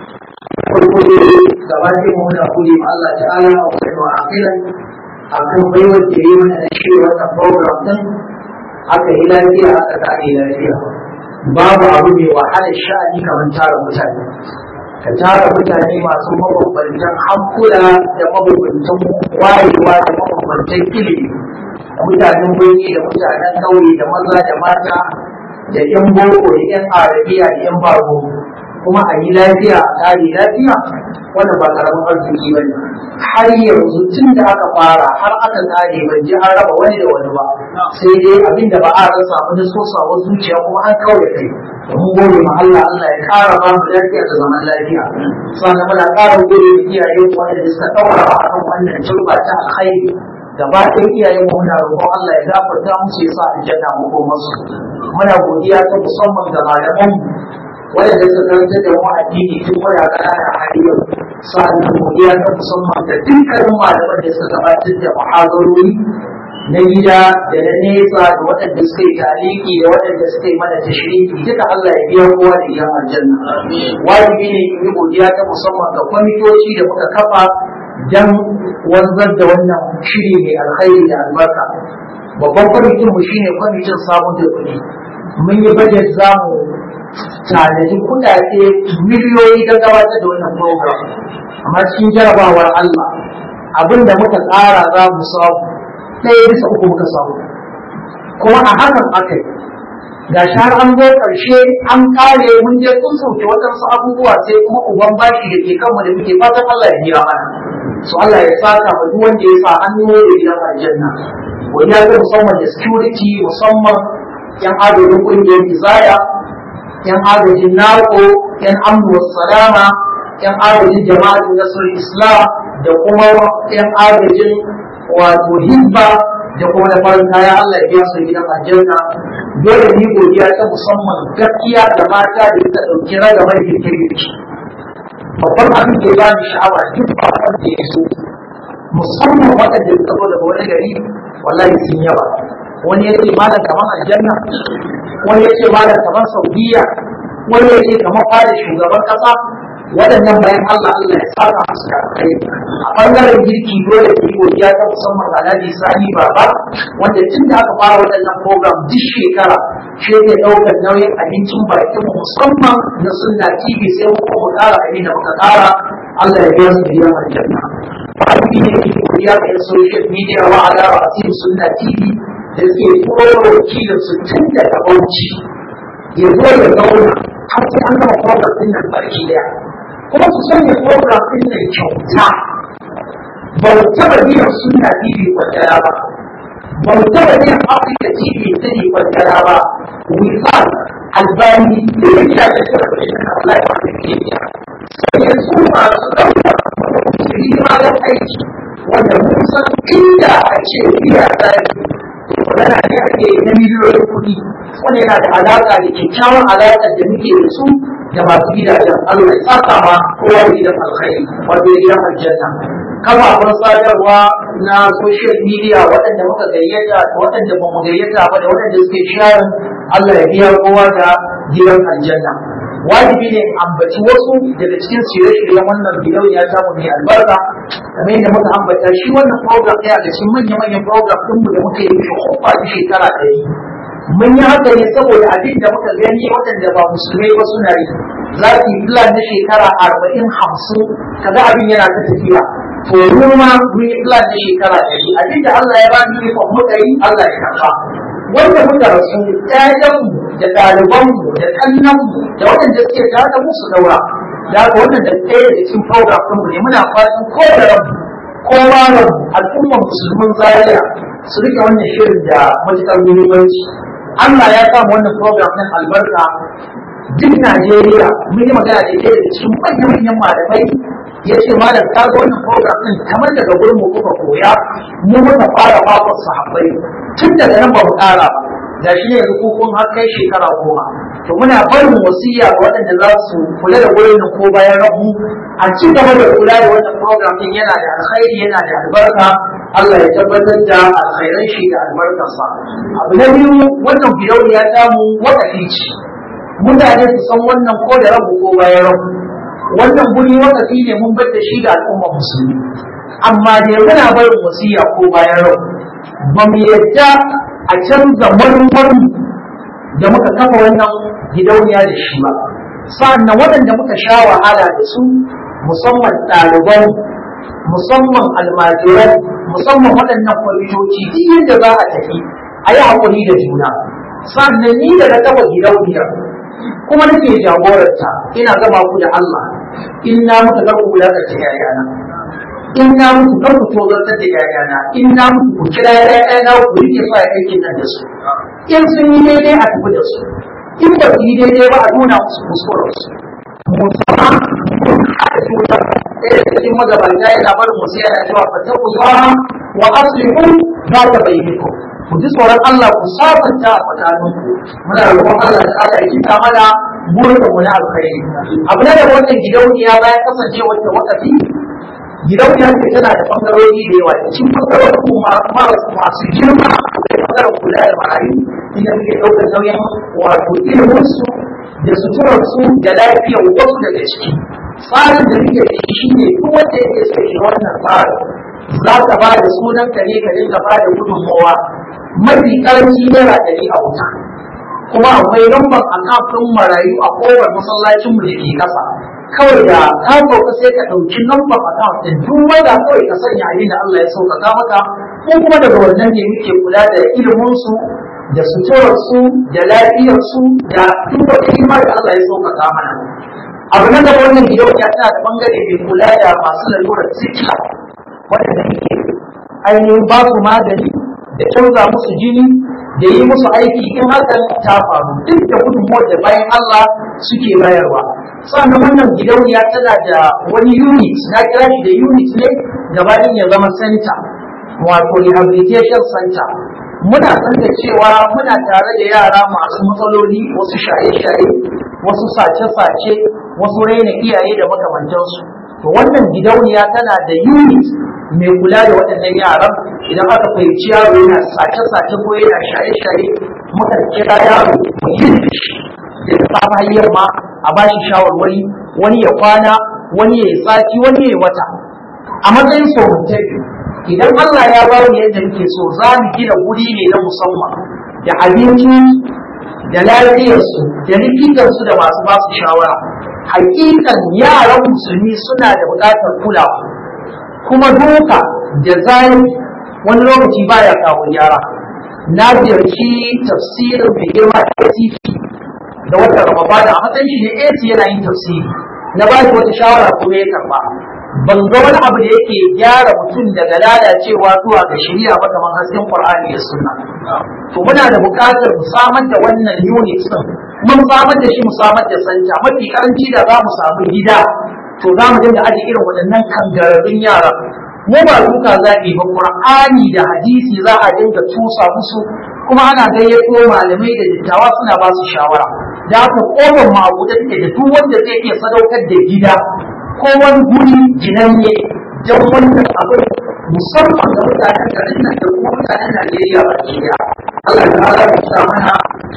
Farko dai gaba ɗaya mu muna kuli ma Allah ta'ala a wani wa akilan a kan baiwar da ya yi mana da shi wannan program ɗin aka yi lafiya aka kare lafiya. Babu abu mai wahalar sha'ani kamar tara mutane. ka tara mutane masu mabambantan hankula da mabambantan wayewa da mabambantan ilimi mutanen birni da mutanen ƙauye da maza da mata da yan boko da yan arabiya da yan bago kuma a yi lafiya a kare lafiya wannan ba karamin arziki ba ne har yanzu tun da aka fara har aka kare ban ji an raba wani da wani ba sai dai abin da ba a rasa ba da sosawar zuciya kuma an kawai kai mun gode ma Allah Allah ya kara ba mu lafiya da zaman lafiya sannan muna kara gode ma iyaye wanda suka daura a kan wannan turba ta alkhairi gaba ɗaya iyayen mu muna roƙon Allah ya gafarta musu ya sa aljanna mu ko musu muna godiya ta musamman ga malaman wanda suka karanta da mu addini tun muna ƙanana har yau sannan godiya ta musamman ga dukkanin malaman da suka gabatar da muhadarori na gida da na nesa da waɗanda suka yi taliki da waɗanda suka yi mana tashriki duka Allah ya biya kowa da gidan aljanna wajibi ne in yi godiya ta musamman ga kwamitoci da muka kafa dan wanzar da wannan shiri mai alkhairi da albarka babban kwamitin mu shine kwamitin samun da kuɗi mun yi budget zamu tanadi kuɗaɗe miliyoyi don gabatar da wannan program amma cikin jarabawar Allah abinda muka tsara za mu samu ɗaya bisa uku muka samu kuma a hakan aka yi ga shi har an zo ƙarshe an kare mun je kun sauke waɗansu abubuwa sai kuma uban bashi da ke kanmu da muke fatan Allah ya biya mana so Allah ya saka ma duk wanda ya sa hannu da gidan aljanna wani ya ga musamman da security musamman yan agajin ƙungiyar izaya yan agajin nako yan amnu salama yan agajin jama'atin nasarar islam da kuma yan agajin wato hibba da kuma da farin kaya Allah ya biya su gidan aljanna dole ni godiya ta musamman gaskiya da mata da ta dauki ragamar girke-girke babban abin da ya bani sha'awa duk ba wanda ya so musamman waɗanda suka zo daga wani gari wallahi sun yawa wani ya ce malam kamar aljanna wani ya ce malam kamar saudiya wani ya ce kamar fada shugaban ƙasa waɗannan bayan Allah Allah ya saka musu da kai a ɓangaren girki dole ki yi godiya ta musamman ga Alhaji Sani Baba wanda tun da aka fara waɗannan program duk shekara shi ne ɗaukar nauyin abincin bakin mu musamman na sunna TV sai mu kuma ƙara abin da muka ƙara Allah ya biya su biyan aljanna Fahimi ne ke godiya ga yan social media wa ala ra'asin sunna TV da suke turo wakilin su tun daga Bauchi ya zo ya zauna har sai an gama program ɗin nan baki daya kuma su sanya program ɗin nan kyauta ba mu taɓa biyan suna TV kwantara ba ba mu taɓa biyan Africa TV sani kwantara ba wifan albani da ya kira da shi da kuɗi na Allah ya wani ke biya sai yanzu masu ɗauka su yi ma da aiki wanda mun san inda a ce biya tsari magana ne ake na miliyoyin kuɗi wanda yana da alaƙa da kyakkyawan alaƙar da muke da su da masu gidajen Allah ya saka ma kowa da gidan alkhairi wato da gidan aljanna kafafen sadarwa na social media waɗanda muka gayyata da waɗanda ba mu gayyata ba da waɗanda suke sharing Allah ya biya kowa da gidan aljanna wajibi ne ambaci wasu daga cikin shirye-shiryen wannan bidiyon ya samu mai albarka kamar yadda muka ambata shi wannan program ɗaya da cikin manya-manyan program ɗinmu da muka yi shi kofa shekara ɗaya mun yi haka ne saboda abin da muka gani waɗanda ba musulmai ba suna yi za su yi plan na shekara arba'in hamsin kaga abin yana ta tafiya to mu ma mun yi plan na shekara ɗari abin da Allah ya ba mu ikon muka yi Allah ya karɓa wanda muka rasu ƴaƴanmu da ɗalibanmu da ƙannanmu da waɗanda suke tare da mu su daura da haka wannan da ɗaya da cikin program ɗinmu ne muna fatan ko da rabu ko ma rabu al'ummar musulmin zaria su rike wannan shirin da matuƙar muhimmanci Allah ya samu wannan program ɗin albarka duk Najeriya mun yi magana da ke da cikin manyan manyan malamai ya ce malam ka ga wannan program ɗin kamar daga gurin mu kuka koya mu muka fara makon sahabbai tun daga nan ba mu ƙara ba da shi ne yanzu kun har kai shekara goma to muna barin wasiya ga waɗanda za su kula da wurin nan ko bayan rabu a ci gaba da kula da wannan program din yana da alkhairi yana da albarka Allah ya tabbatar da alkhairan shi da albarkarsa abu na biyu wannan bidauniya ta mu wakafi ce mutane su san wannan ko da rabu ko bayan rabu wannan guri wakafi ne mun bar da shi ga al'ummar musulmi amma da muna barin wasiya ko bayan rabu ba mu yadda a canza marmarin da muka kafa wannan gidauniya da shi ba sa'annan waɗanda muka sha wahala da su musamman ɗaliban musamman almajiran musamman waɗannan kwamitoci duk yadda za a tafi a yi haƙuri da juna sa'annan ni da na kafa gidauniyar kuma nake jagorarta ina gama ku da Allah in na muka ga ku da ta yayana in na muku kar ku tozartar da yayana in na muku ku kira yayana ku rike sa aikin nan da su in sun yi daidai a tafi da su in ba su yi daidai ba a nuna musu kuskuren su musamman a juna ɗaya da cikin magabata yana barin wasu yana cewa fataku zuwa wa aslihu za ta bayyana ku ji tsoron Allah ku sabanta a tsakaninku muna roƙon Allah da Allah ya kita mana burin mu na alkhairi abu na da wannan gidauniya bayan kasancewar da wakafi gidauniya ce tana da bangarori da yawa cikin bangarorin kuma masu girma da bangaren kula da marayu inda muke ɗaukar nauyin wato iliminsu da suturarsu da lafiyar wasu daga ciki tsarin da muke da shi ne duk wanda yake so shi wannan tsarin za ka ba da sunan ka ne ka dinga ba da gudunmawa mafi karanci naira ɗari a wuta kuma akwai lambar akafin marayu a kowar masallacin mu da ke kasa kawai da ka sauka sai ka ɗauki lambar account ɗin duk wanda kawai ka sanya abin da Allah ya sauƙaƙa maka ko kuma daga wannan ne muke kula da iliminsu da suturarsu da lafiyarsu da duk wata hima da Allah ya sauƙaƙa mana abu na gaba wannan gidauniya tana da bangare mai kula da masu lalurar sikila waɗanda muke ainihin ba su magani da canza musu jini da yi musu aiki in hakan ta faru duk da gudunmuwar da bayan Allah suke bayarwa sannan wannan gidauniya tana da wani unit na kira shi da unit ne gabanin ya zama center wato rehabilitation center muna san da cewa muna tare da yara masu matsaloli wasu shaye-shaye wasu sace-sace wasu raina iyaye da makamantansu to wannan gidauniya tana da unit mai kula da waɗannan yaran idan aka fahimci yaro yana sace-sace ko yana shaye-shaye muka kira yaro mu yi da shi da safa hanyar ma a ba shi shawarwari wani ya kwana wani ya yi sati wani ya yi wata a matsayin saurantafi idan Allah ya ba mu yadda muke so za mu gina guri ne na musamman da abinci da lafiyarsu da likitansu da masu ba su shawara hakikan yaran musulmi suna da buƙatar kulawa kuma duka da zai wani lokaci baya kawo yara na ziyarci tafsirin mai girma da ACP da wata ramadana a matsayin shi ne AC yana yin tafsiri na ba shi wata shawara kuma ya karba ban ga wani abu da yake gyara mutum daga lalacewa zuwa ga shari'a ba kamar hasken Qur'ani da Sunna to muna da buƙatar mu samar da wannan unit din mun samar da shi mu samar da sanja mafi karanci da za mu samu gida to za mu dinga aje irin waɗannan kangararrun yara mu ba duka zaɓi ba Qur'ani da hadisi za a dinga tusa musu kuma ana gayyato malamai da dattawa suna ba su shawara da haka ƙofar mu a buɗe take da duk wanda zai iya sadaukar da gida ko wani guri ginanne don wannan abin musamman ga mutanen garin nan da kuma mutanen Najeriya ba ke da Allah ta ala ya sa mana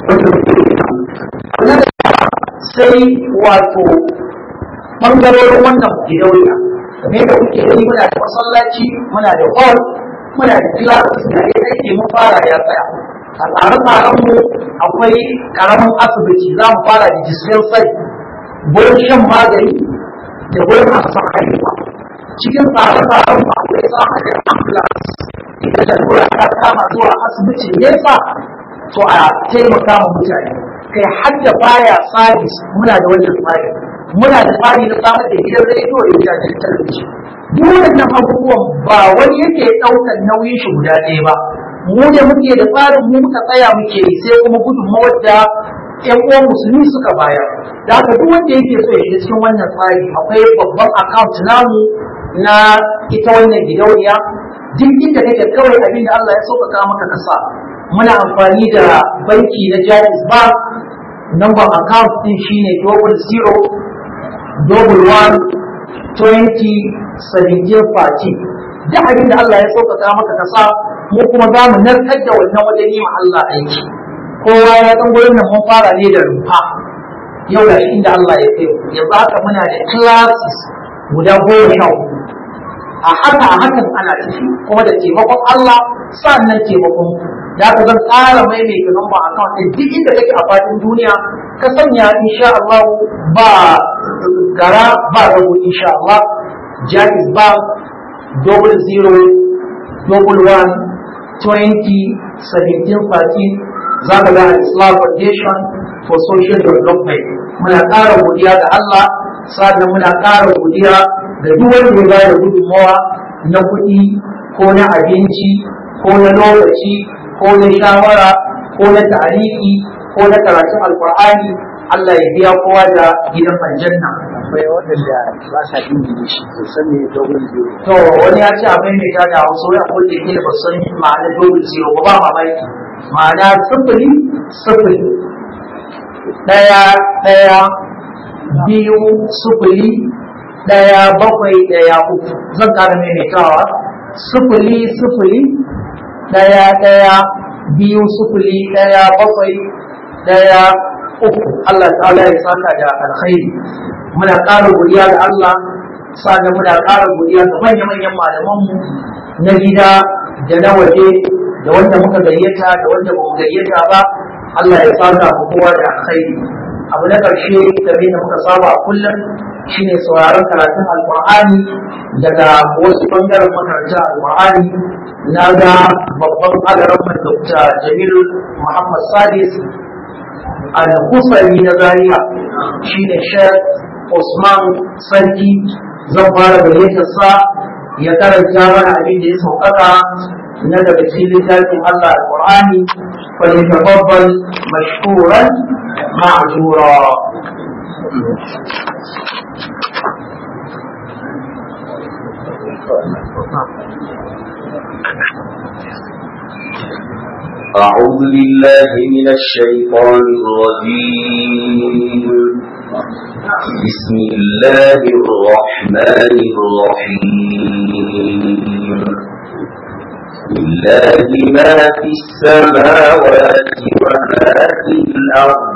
wannan sai wato bangarorin wannan gidauniya game da kuke gani muna da masallaci muna da hall muna da class da ya aiki mun fara ya tsaya a tsare-tsaren mu akwai karamin asibiti za mu fara da dispensary gurin shan magani da wurin masu haihuwa cikin tsare-tsaren ba akwai samar da ambulance ita da lura ta kama zuwa asibitin nesa to a taimaka ma mutane kai har da baya sabis muna da wannan tsari muna da tsari na samar da gidan rediyo da gidajen talabijin duk wannan abubuwan ba wani yake ɗaukar nauyin shi guda ɗaya ba mu da muke da tsarin mu muka tsaya muke yi sai kuma gudunmawar da ƴan uwan musulmi suka bayar da haka duk wanda yake so ya shiga cikin wannan tsari akwai babban account namu na ita wannan gidauniya duk inda kake kawai abin da Allah ya sauƙaƙa maka kasa muna amfani da banki na Jaiz Bank number account din shine double zero double one twenty seventeen forty duk abin da Allah ya sauƙaƙa maka kasa mu kuma za mu narkar da wannan wajen yi ma Allah aiki kowa ya san gurin nan mun fara ne da rumfa yau da shi inda Allah ya kai yanzu haka muna da classes guda goma sha hudu a haka a hakan ana tafi kuma da taimakon Allah sannan taimakon da ka zan tsara maimaita namba account ɗin duk inda kake a fadin duniya ka sanya insha Allah ba gara ba rago insha Allah Jaiz Bank double zero double one twenty seventeen fourteen za ka ga Islam Foundation for Social Development muna ƙara godiya ga Allah sannan muna ƙara godiya ga duk wanda ya bayar gudunmawa na kuɗi ko na abinci ko na lokaci ko na shawara ko na tariki ko na karatun alkur'ani Allah ya biya kowa da gidan aljanna akwai waɗanda ba sa ingilishi to san me dogon zero to wani ya ce abin mai ta da wasu ya kulle ke da basu san ma'anar dogon zero ba ba mamaki ma'ana sifili sifili ɗaya ɗaya biyu sifili ɗaya bakwai ɗaya uku zan ƙara maimaitawa sifili sifili ɗaya ɗaya biyu sifili ɗaya bakwai ɗaya uku Allah ta'ala ya saka da alkhairi muna ƙara godiya da Allah sannan muna ƙara godiya ga manya-manyan malamanmu na gida da na waje da wanda muka gayyata da wanda ba mu gayyata ba Allah ya saka mu kowa da alkhairi abu na ƙarshe game da muka saba a kullum shine sauraron karatun alƙur'ani daga wasu ɓangaren makarantar alƙur'ani na ga babban agaran Dr. Jamil Muhammad Sadis al-Husari na Zaria shine Sheikh Usman Sarki zan fara gayyatar sa ya karanta mana abin da ya sauƙaƙa na daga cikin littafin Allah al-Qur'ani fa yatafaddal mashkuran ma'jura أعوذ بالله من الشيطان الرجيم بسم الله الرحمن الرحيم لله ما في السماوات وما في الأرض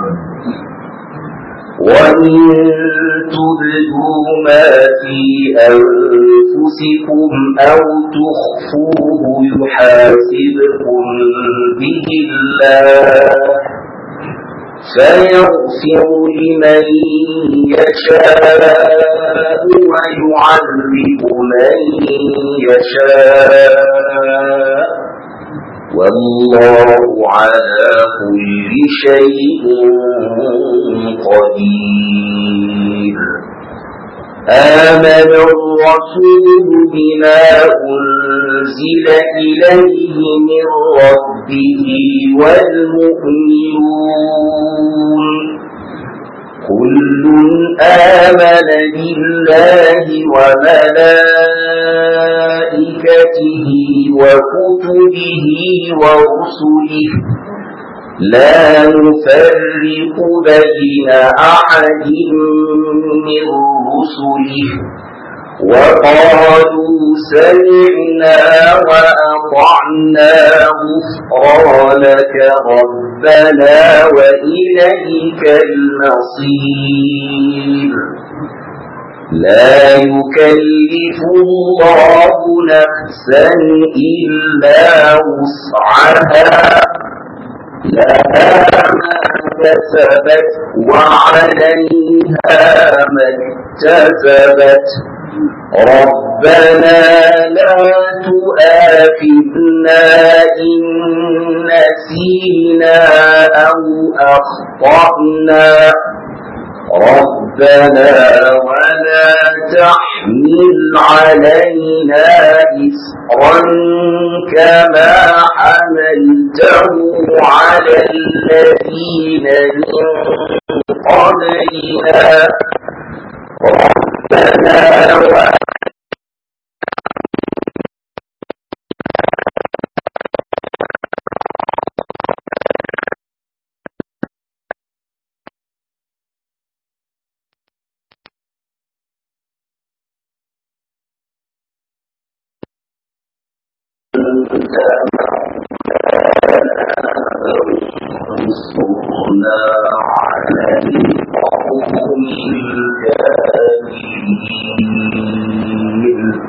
وإن تبدوا ما في أنفسكم أو تخفوه يحاسبكم به الله فيغفر لمن يشاء ويعذب من يشاء والله على كل شيء قدير آمن الرسول بما أنزل إليه من ربه والمؤمنون كل آمن بالله وملائكته وكتبه ورسله لا نفرق بين أحد من رسله وقالوا سمعنا وأطعنا غفرانك ربنا وإليك المصير لا يكلف الله نفسا إلا وسعها لها ما كسبت وعليها ما اكتسبت ربنا لا تؤاخذنا إن نسينا أو أخطأنا ربنا ولا تحمل علينا إسرا كما حمل حملته على الذين من قبلنا ربنا وأ وانصرنا على القوم الكافرين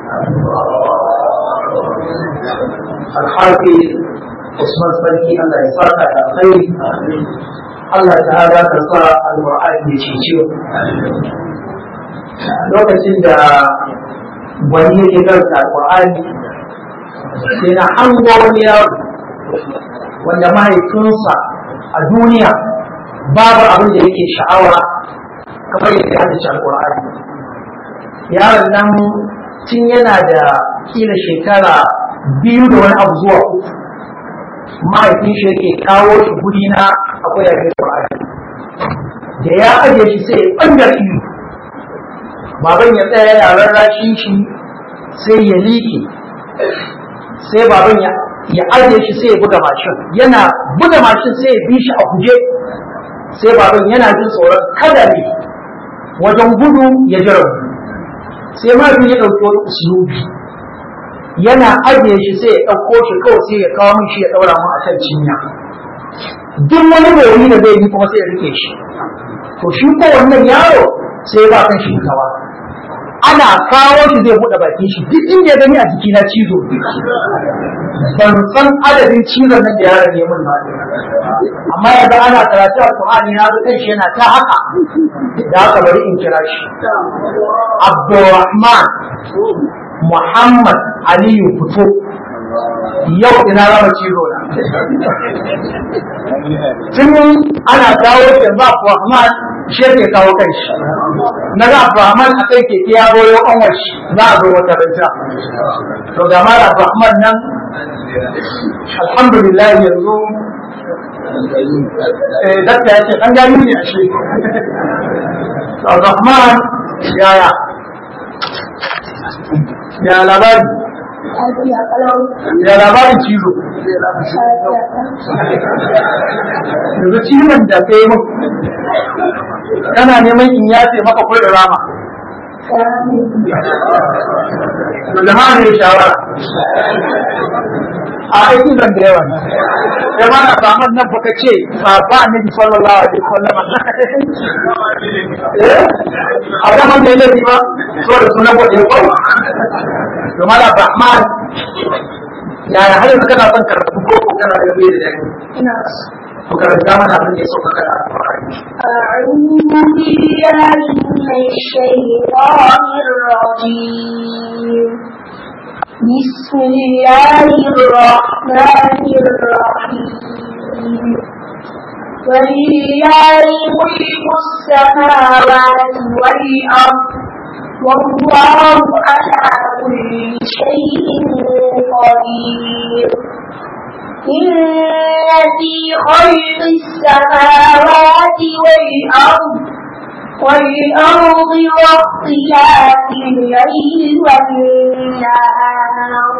alharfi usman sarki Allah ya saka da alkhairi Allah ta'ala ka sa alqur'ani ya cece lokacin da wani yake karanta alqur'ani sai na hango wani yaro wanda mahaifinsa a duniya babu abin da yake sha'awa kamar yadda ya haddace alqur'ani yaron nan tun yana da kila shekara biyu da wani abu zuwa uku mahaifin shi yake kawo shi guri na akwai yakin Qur'ani da ya ajiye shi sai ya bangar iyo baban ya tsaya yana rarrashin shi sai ya liƙe sai baban ya ya ajiye shi sai ya buga mashin yana buga mashin sai ya bi shi a guje sai baban yana jin tsoron kada ne wajen gudu ya ji rauni sai mahaifin ya ɗauki wani usulubi yana ajiye shi sai ya ɗauko shi kawai sai ya kawo min shi ya ɗaura mu a kan cinya duk wani mai da zai yi kuma sai ya rike shi to shi ko wannan yaro sai ya ba kan shi kawa ana kawo shi zai buɗe bakin shi duk inda ya gani a jiki na cizo ban san adadin cizon nan da yaron ya mun ba amma yanzu ana karatu alƙur'ani na ga kan shi yana ta haka da haka bari in kira shi Abdulrahman Muhammad Aliyu fito yau ina rama cizo na. Tun ana kawo shi ba Abdulrahman shi ke kawo kai shi. Na ga Abdulrahman a kai keke ya goyo kanwar shi za a zo wata ranta. To ga mara Abdulrahman nan alhamdulillah yanzu eh dakta ya ce an gani ne a shi. Abdulrahman yaya ya labari ya labarin cizo yanzu cizon da ka yi kana neman in yace maka kwai da rama to jama'a ne shawara a aiki zan da yawa ne ya mana saman nan baka ce ba ba annabi sallallahu alaihi wasallam eh a zaman da yake ba so da sunan gode ko to mala rahman ya ya har yanzu kana son karatu ko kana da bai da dai ina ko karanta mana abin da ya sauka kana أعوذ بالله من الشيطان الرجيم بسم الله الرحمن الرحيم ولله ملك السماوات والأرض والله على كل شيء قدير إن في خلق السماوات والأرض والأرض واختلاف الليل والنهار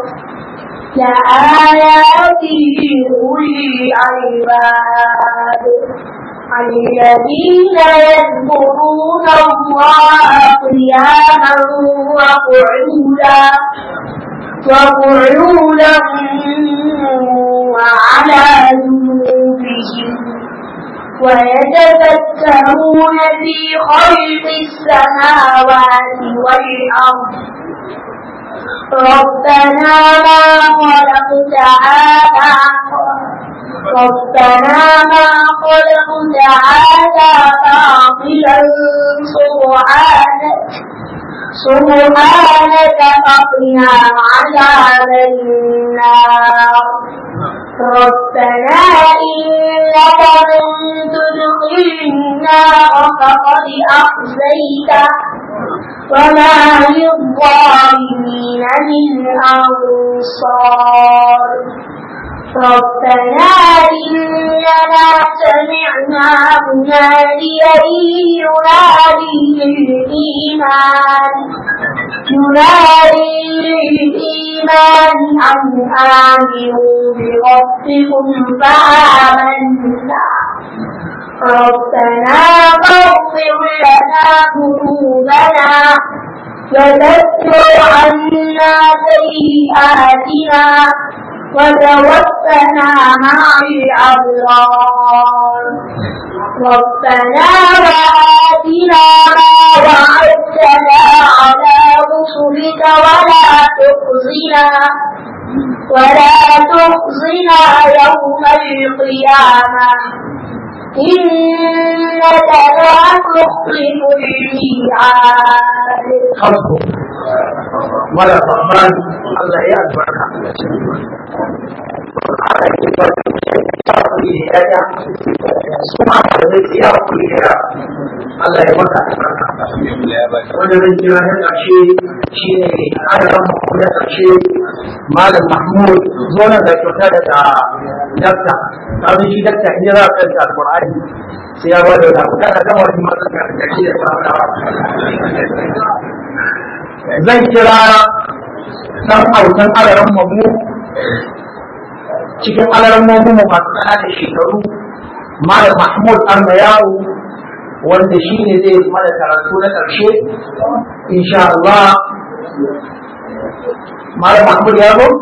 لآيات لأولي الألباب الذين يذكرون الله قياما وقعودا وقعودا وعلى جنوبهم ويتفكرون في خلق السماوات والأرض ربنا ما خلقت هذا ربنا ما خلقت هذا باطلا سبحانك سبحانك فقنا عذاب النار ربنا إنك من تدخل النار فقد أخزيته وما للظالمين من أنصار ربنا إننا سمعنا مناديا ينادي للإيمان ينادي للإيمان أن آمنوا بربكم فآمنا ربنا فاغفر لنا ذنوبنا وذكر عنا سيئاتنا وتوفنا مع الأبرار ربنا وآتنا ما وعدتنا على رسلك ولا تخزنا ولا تخزنا يوم القيامة إنك لا تخلف الميعاد خلقه ولا الرحمن الله يا البركة Allah ya mata wanda zan kira na ƙarshe shi ne adadin mako na ƙarshe Malam Mahmud zonar da kyauta daga dakta kafin shi dakta in za a kanta alƙur'ani sai ya bada da kuɗa da gama wani masu ƙarshe da fara zan kira ɗan autan alaran mamu cikin alaran mamu masu ƙananan shekaru Malam Mahmud Arna Yawo wanda shi ne zai mana karatu na ƙarshe insha Allah Malam Mahmud ya zo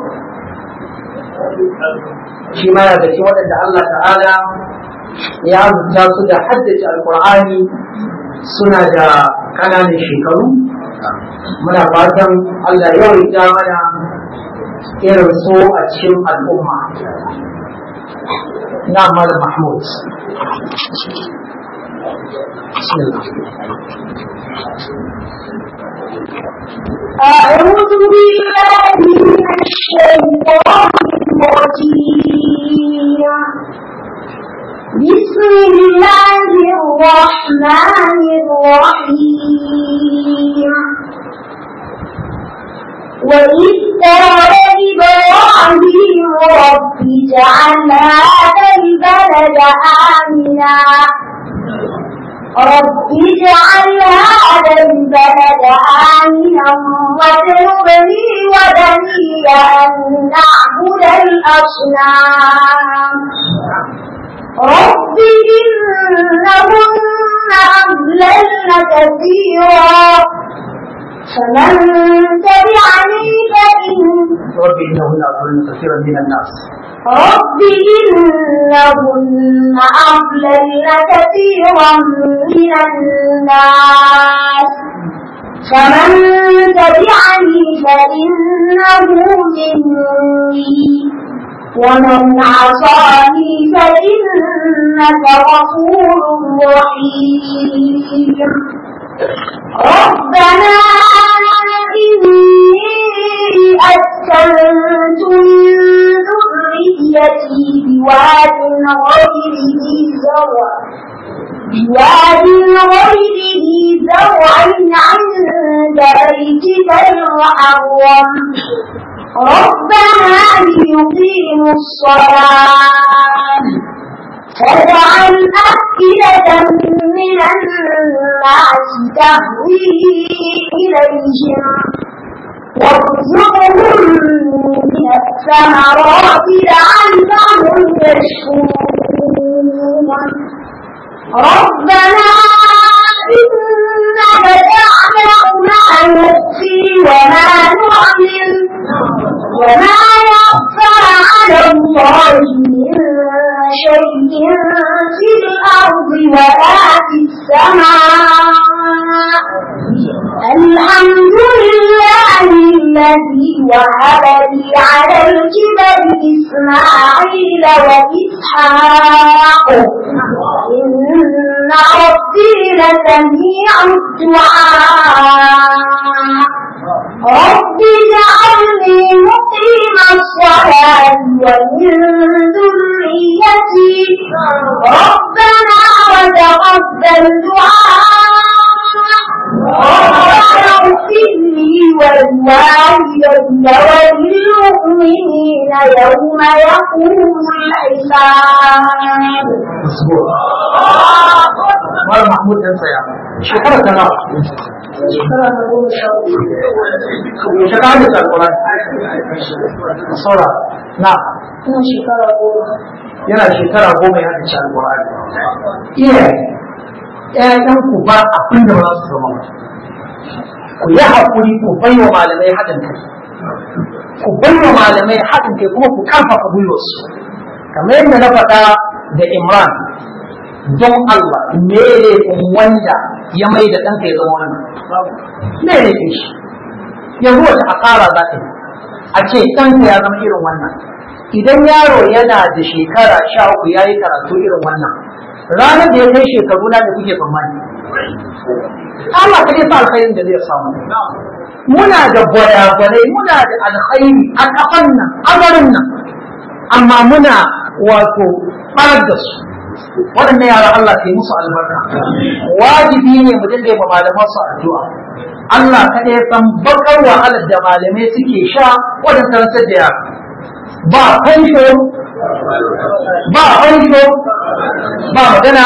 shi ma ya cikin waɗanda Allah ta'ala ya azurta su da haddace alƙur'ani suna da ƙananan shekaru muna fatan Allah ya rika mana irin so a cikin al'umma na Malam Mahmud بسم الله أعوذ بالله من الشيطان الرجيم بسم الله الرحمن الرحيم وإذ قال إبراهيم رب اجعل هذا البلد آمنا رب اجعل هذا البلد آمنا واجنبني وبني أن نعبد الأصنام رب إنهن أضللن كثيرا فمن تبعني فإن رب إنهن أضلن كثيرا من الناس رب إنهن أضللن كثيرا من الناس فمن تبعني فإنه مني ومن عصاني فإنك غفور رحيم ربنا إني أسكنت من ذريتي بواد غير ذي زرع بواد غير ذي زرع عند بيتك المحرم ربنا ليقيموا الصلاة فاجعل أفئدة من الناس تهوي إليهم وارزقهم من الثمرات لعلهم يشكرون ربنا إنك تعلم ما نخفي وما نعلم وما يخفى على الله من شيء في الأرض ولا في السماء الحمد لله الذي وهب لي على الكبر إسماعيل وإسحاق إن ربي لسميع الدعاء رب اجعلني مقيم الصلاة ومن ذريتي ربنا وتقبل دعاء ربنا اغفر لي والوالدة وللمؤمنين يوم يقوم الحساب Mara Mahmud ɗan tsaya. Shekara ta nawa? shekara ta goma sha uku Shekara da Alƙur'ani. Saura. Na. ina shekara goma Yana shekara goma ya haɗa Alƙur'ani. Iyaye. ‘Ya'yan ku ba abin da ba za su zama ba. Ku yi haƙuri ku bai wa malamai haɗin kai. Ku bai wa malamai haɗin kai kuma ku karfafa gwiwarsu. Kamar yadda na faɗa da Imran don Allah me ne wanda ya mai da ɗanka ya zama wannan me ne ke shi yanzu wata asara za ka yi a ce ɗanka ya zama irin wannan idan yaro yana da shekara sha uku ya yi karatu irin wannan ranar da ya kai shekaru na da kuke tsammani Allah ka sa alkhairin da zai samu muna da gwada-gwadai muna da alkhairi a kafan nan amarin nan amma muna wato ɓarar da su waɗannan yara Allah ka yi musu albarka wajibi ne mu dinga ma malaman su addu'a Allah kada ya san bakar wahalar da malamai suke sha wajen karantar da yara ba fansho ba fansho ba magana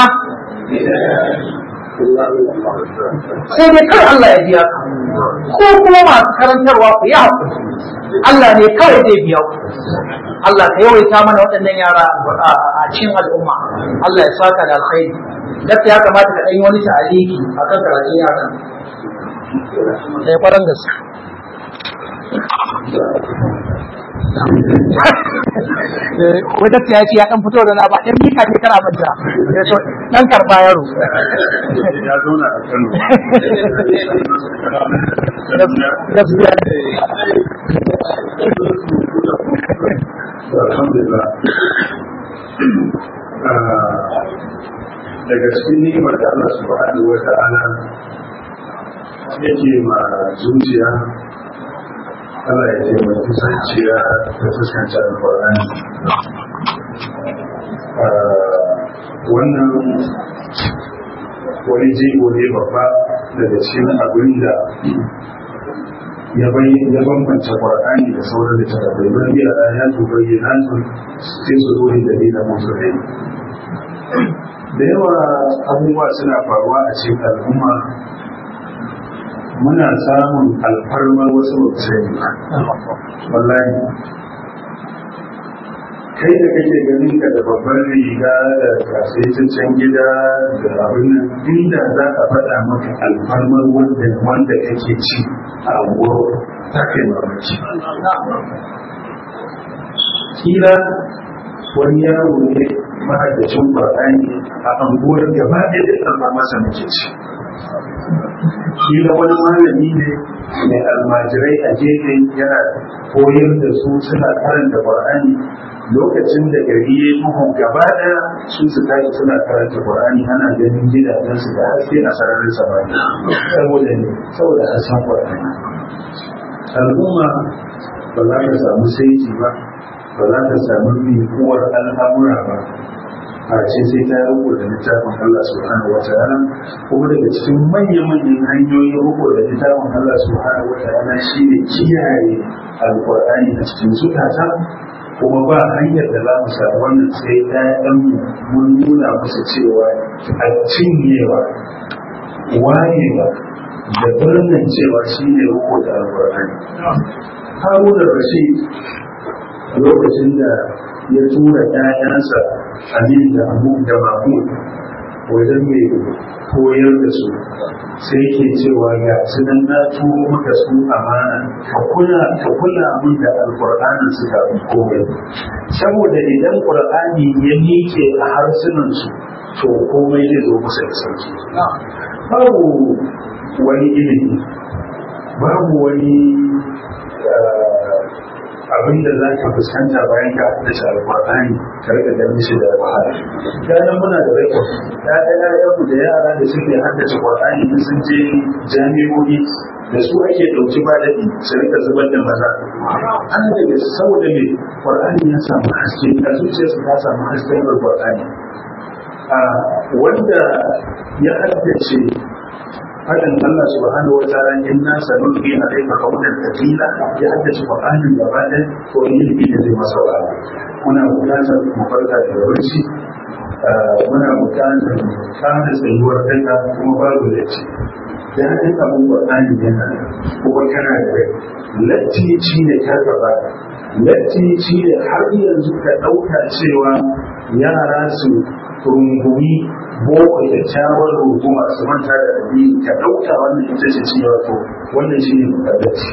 sai dai kar Allah ya biya ku ko kuma masu karantarwa ku yi haƙuri Allah ne kawai zai biya ku Allah ka yawaita mana waɗannan yara a cikin al'umma Allah ya saka da alkhairi gaskiya ya kamata ka ɗan wani ta'aliki a kan karatun yara da ya kwaran gaske wata ta ce ya ɗan fito da na ba ɗan mika ne kana manta ɗan karɓa yaro ya zauna a Kano gaskiya alhamdulillah daga cikin ni'imar da Allah subhanahu wa ta'ala yake ma zuciya Allah ya taimaki zuciya da fuskanta alƙur'ani wannan wani jigo ne babba daga cikin abin da ya bambanta Qur'ani da sauran littattafai don biya da ya tuba yi nasu sai su zo da dalilin musu ne. Da yawa abubuwa suna faruwa a cikin al'umma muna samun alfarmar wasu mutane wallahi kai da kake ganin ka da babban riga da kasaitaccen gida da abin nan inda za ka faɗa maka alfarmar wanda wanda kake ci a unguwar ta kai mamaki kila wani yaro ne mahaddacin Qur'ani a anguwar gaba ɗaya da ɗan masa muke ci kila wani malami ne mai almajirai a gefe yana koyar da su suna karanta Qur'ani lokacin da gari ya duhu gaba ɗaya su su tashi suna karanta Qur'ani ana ganin gidajensu da haske a sararin samani saboda ne saboda an san Qur'ani al'umma ba za ka samu saiti ba ba za ka samu mikuwar al'amura ba a ce sai ta riko da littafin Allah subhanahu wa ta'ala kuma daga cikin manya-manyan hanyoyin riko da littafin Allah subhanahu wa ta'ala shine kiyaye alqur'ani a cikin zukata kuma ba hanyar da za mu samu wannan sai ɗayan mun nuna musu cewa a cinyewa wayewa da birnin cewa shi ne riko da alqur'ani haruna rashid lokacin da ya tura ‘ya'yansa Amin da Abu da Mahmud wajen mai koyar da su sai ke cewa ga su nan na turo maka su amana ka kula ka kula min da alƙur'anin su kafin komai saboda idan ƙur'ani ya miƙe a harsunan su to komai zai zo musu da sauki babu wani ilimi babu wani abin da za ka fuskanta bayan ka da shi alƙur'ani ka rika ganin shi da wahala gane muna da rekod ya ɗaya yaku da yara da suke haddace ƙur'ani in sun je jami'o'i da su ake ɗauki ba daɗi su rika zubar da maza an daga saboda me ƙur'ani ya samu haske a zuciyarsu ta samu hasken ƙur'ani wanda ya haddace fadin Allah subhanahu wa ta'ala inna sanulqi alayka qawlan thaqila ya haddace Qur'anin gaba ɗaya ko ilimi da zai masa wa muna buƙatar mu farka da barci muna buƙatar mu kana tsayuwar daga kuma babu latti da hadin abin Qur'ani yana kuma kana da rai latti shi ne ka gaba latti shi ne har yanzu ka ɗauka cewa yara su rungumi boko kyakkyawar runguma su manta da addini ka ɗauka wannan ita ce cewa to wannan shi ne mukaddaci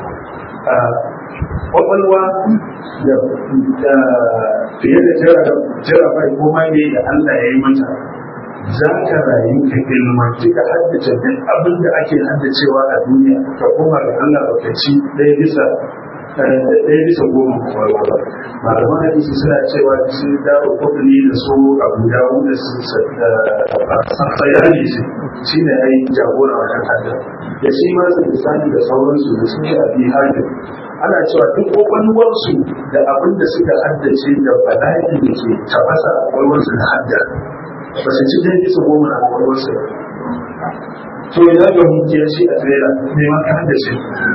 kwakwalwa da fiye da jarabai ko ne da Allah ya yi mata za ka rayu ka ilmanci ka haddace duk abin da ake haddacewa a duniya ka koma ga Allah baka ci ɗaya bisa ɗaya bisa goma kwakwalwa malaman hadisi suna cewa su dawo kudini da su abu dawo da su sayani shi ne ai jagora wajen hadda da shi ma su lisani da sauransu da su shafi hajji ana cewa duk kwakwalwarsu da abin da suka haddace da bala'i da ke tafasa a kwakwalwarsu da hadda ba su ci dai bisa goma a kwakwalwarsu ba to ya ga hukiyar shi a tsira neman ka haddace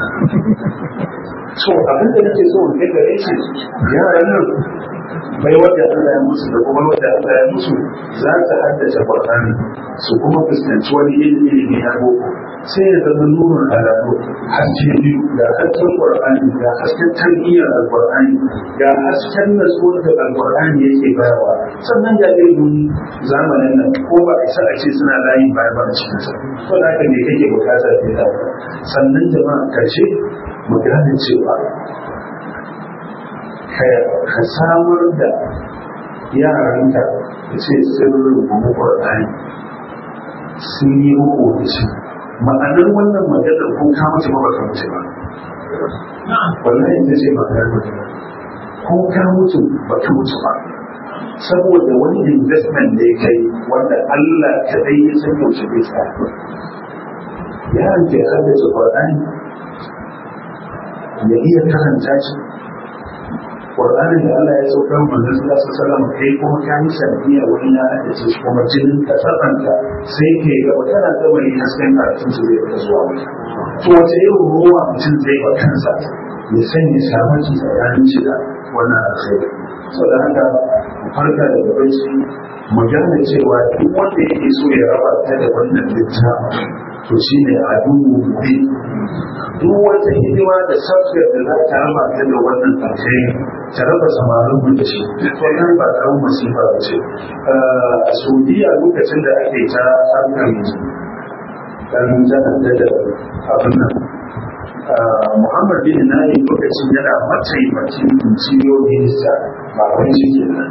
so abin da nake so in kai gare shi yaran nan bai wadda Allah ya musu da kuma wadda Allah ya musu za ta haddace Qur'ani su kuma fuskanci wani ilimi na boko sai ya zama nurun alaƙo haske biyu ga hasken Qur'ani ga hasken tarbiyyar Al-Qur'ani ga hasken nasuwar da Al-Qur'ani yake bayarwa sannan ga ilimin zamanin nan ko ba a isa a ce suna layin baya ba a cikin sa to da haka me kake bukata da sannan jama'a karshe mu gane cewa ka samar da yaranka da ce sirrin kuma ƙwarɗani sun yi muku da shi ma'anar wannan maganar ko ka mace ba baka mace ba wallahi ita ce ma'anar maganar ko ka mutu ba ka mutu ba saboda wani investment da ya kai wanda Allah kadai ya san yaushe bai tsaya yaran ke haddace ƙwarɗani ya iya karanta shi Qur'anin da Allah ya saukar manzon sallallahu alaihi wasallam kai kuma ka yi sanadiyya wani ya haddace shi kuma jinin ka tsakanta sai ke ga kana da wani hasken karatun su zai fita zuwa wata to wace irin ruwa mutum zai ba kansa ya sanya shamaki tsakanin shi da wannan alkhairi so da haka mu farka daga bacci mu gane cewa duk wanda yake so ya raba ta da wannan littafin to shine adubu bi duk wata hidima da safiyar da za ta raba ta da wannan alkhairi ta raba samarin mu da shi wannan ba karamin masifa ba ce a saudiya lokacin da ake ta harkar dan janar da abin nan Muhammad bin Nani lokacin yana mataimakin ciyo minista ba wani shi kenan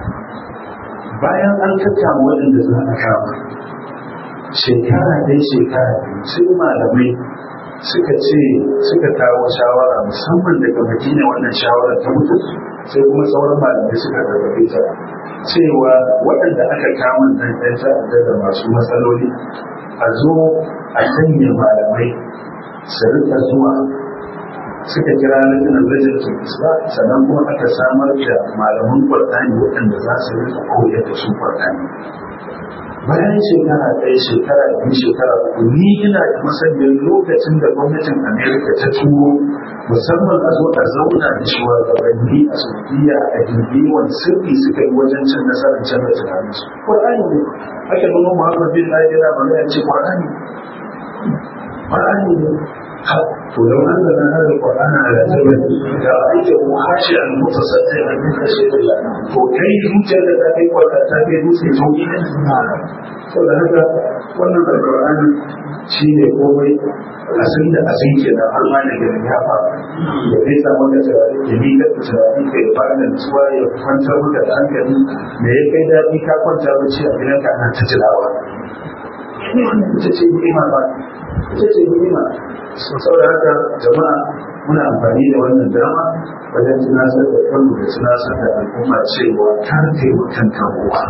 bayan an kakkama waɗanda za a kama shekara ɗaya shekara biyu sai malamai suka ce suka kawo shawara musamman daga madina wannan shawara ta mutu sai kuma sauran malamai suka gargaɗe ta cewa waɗanda aka kama nan ɗan ta'adda da masu matsaloli a zo a sanya malamai su rika zuwa suka kira lajinan lajinatul islam sannan kuma aka samar da malaman qur'ani waɗanda za su rika koyar da su qur'ani bayan shekara ɗaya shekara biyu shekara uku ni ina da masaniyar lokacin da gwamnatin amerika ta turo musamman a zo a zauna da shugabanni a saudiya a jirgiwan sirri suka yi wajen cin nasarar canza tunaninsu qur'ani ne aka nuna muhammad bin ali yana magana ce qur'ani qur'ani ne to لو أنزلنا هذا القرآن على جبل لرأيته خاشعا متصدعا من خشية الله وكيف يوجد ذلك وتأتي موسى توحيدا saboda haka wannan alƙur'ani shi ne komai a sun da a sun ke da Allah ne da ya fa ya kai sa maka turare ya mi ka turare ka ya fara nutsuwa ya kwantar maka da hankali me ya kai daɗi ka kwanta bacci a gidan ka ana ta tilawa ita ce ni'ima ba ita ce ni'ima saboda haka jama'a muna amfani da wannan dama wajen tunasar da kanmu da tunasar da al'umma cewa kar kai wa kanka ruwa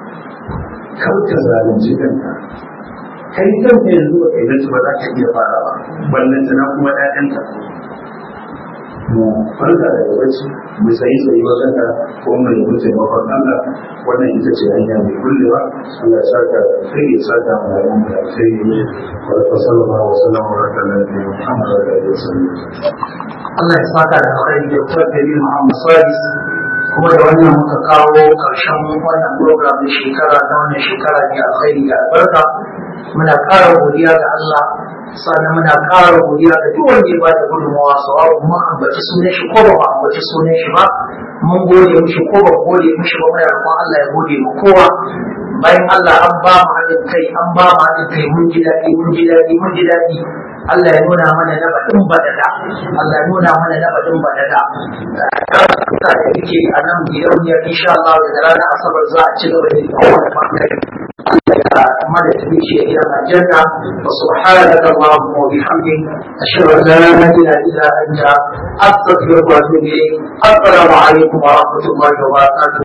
kar ka zalunci kanka kai kanka yanzu ba kai nace ba za ka iya farawa ballan tana kuma ƴaƴanka mu farka daga bacci mu sayi tsayi wajen da ko mu nemi taimakon Allah wannan ita ce hanya mai kullewa Allah ya saka sai ya saka mu da mu da sai ya wa sallallahu wa sallam wa baraka ala nabiyyina Muhammad wa alihi wa sallam Allah ya saka da alkhairi da kuma gari Muhammad Sadis kuma da wannan muka kawo karshen wannan program na shekara na wannan shekara ne alkhairi da albarka muna ƙara godiya ga Allah sannan muna ƙara godiya ga duk wanda ya bada gudunmawa sawabu mun ambaci sunan shi ko ba mu ambaci sunan shi ba mun gode mishi ko ba gode mishi ba muna roƙon Allah ya gode mu kowa bayan Allah an ba mu haɗin kai an ba mu haɗin kai mun ji daɗi mun ji daɗi mun ji daɗi Allah ya nuna mana na baɗin baɗaɗa Allah ya nuna mana na baɗin baɗaɗa da yake a nan gidauniyar insha Allah da ranar asabar za a ci gaba da kowane ɓangare مدى تبيشي إلى الجنة وسبحانك اللهم وبحمدك أشهد أن لا إله إلا أنت أستغفرك وأتوب إليك السلام عليكم ورحمة الله وبركاته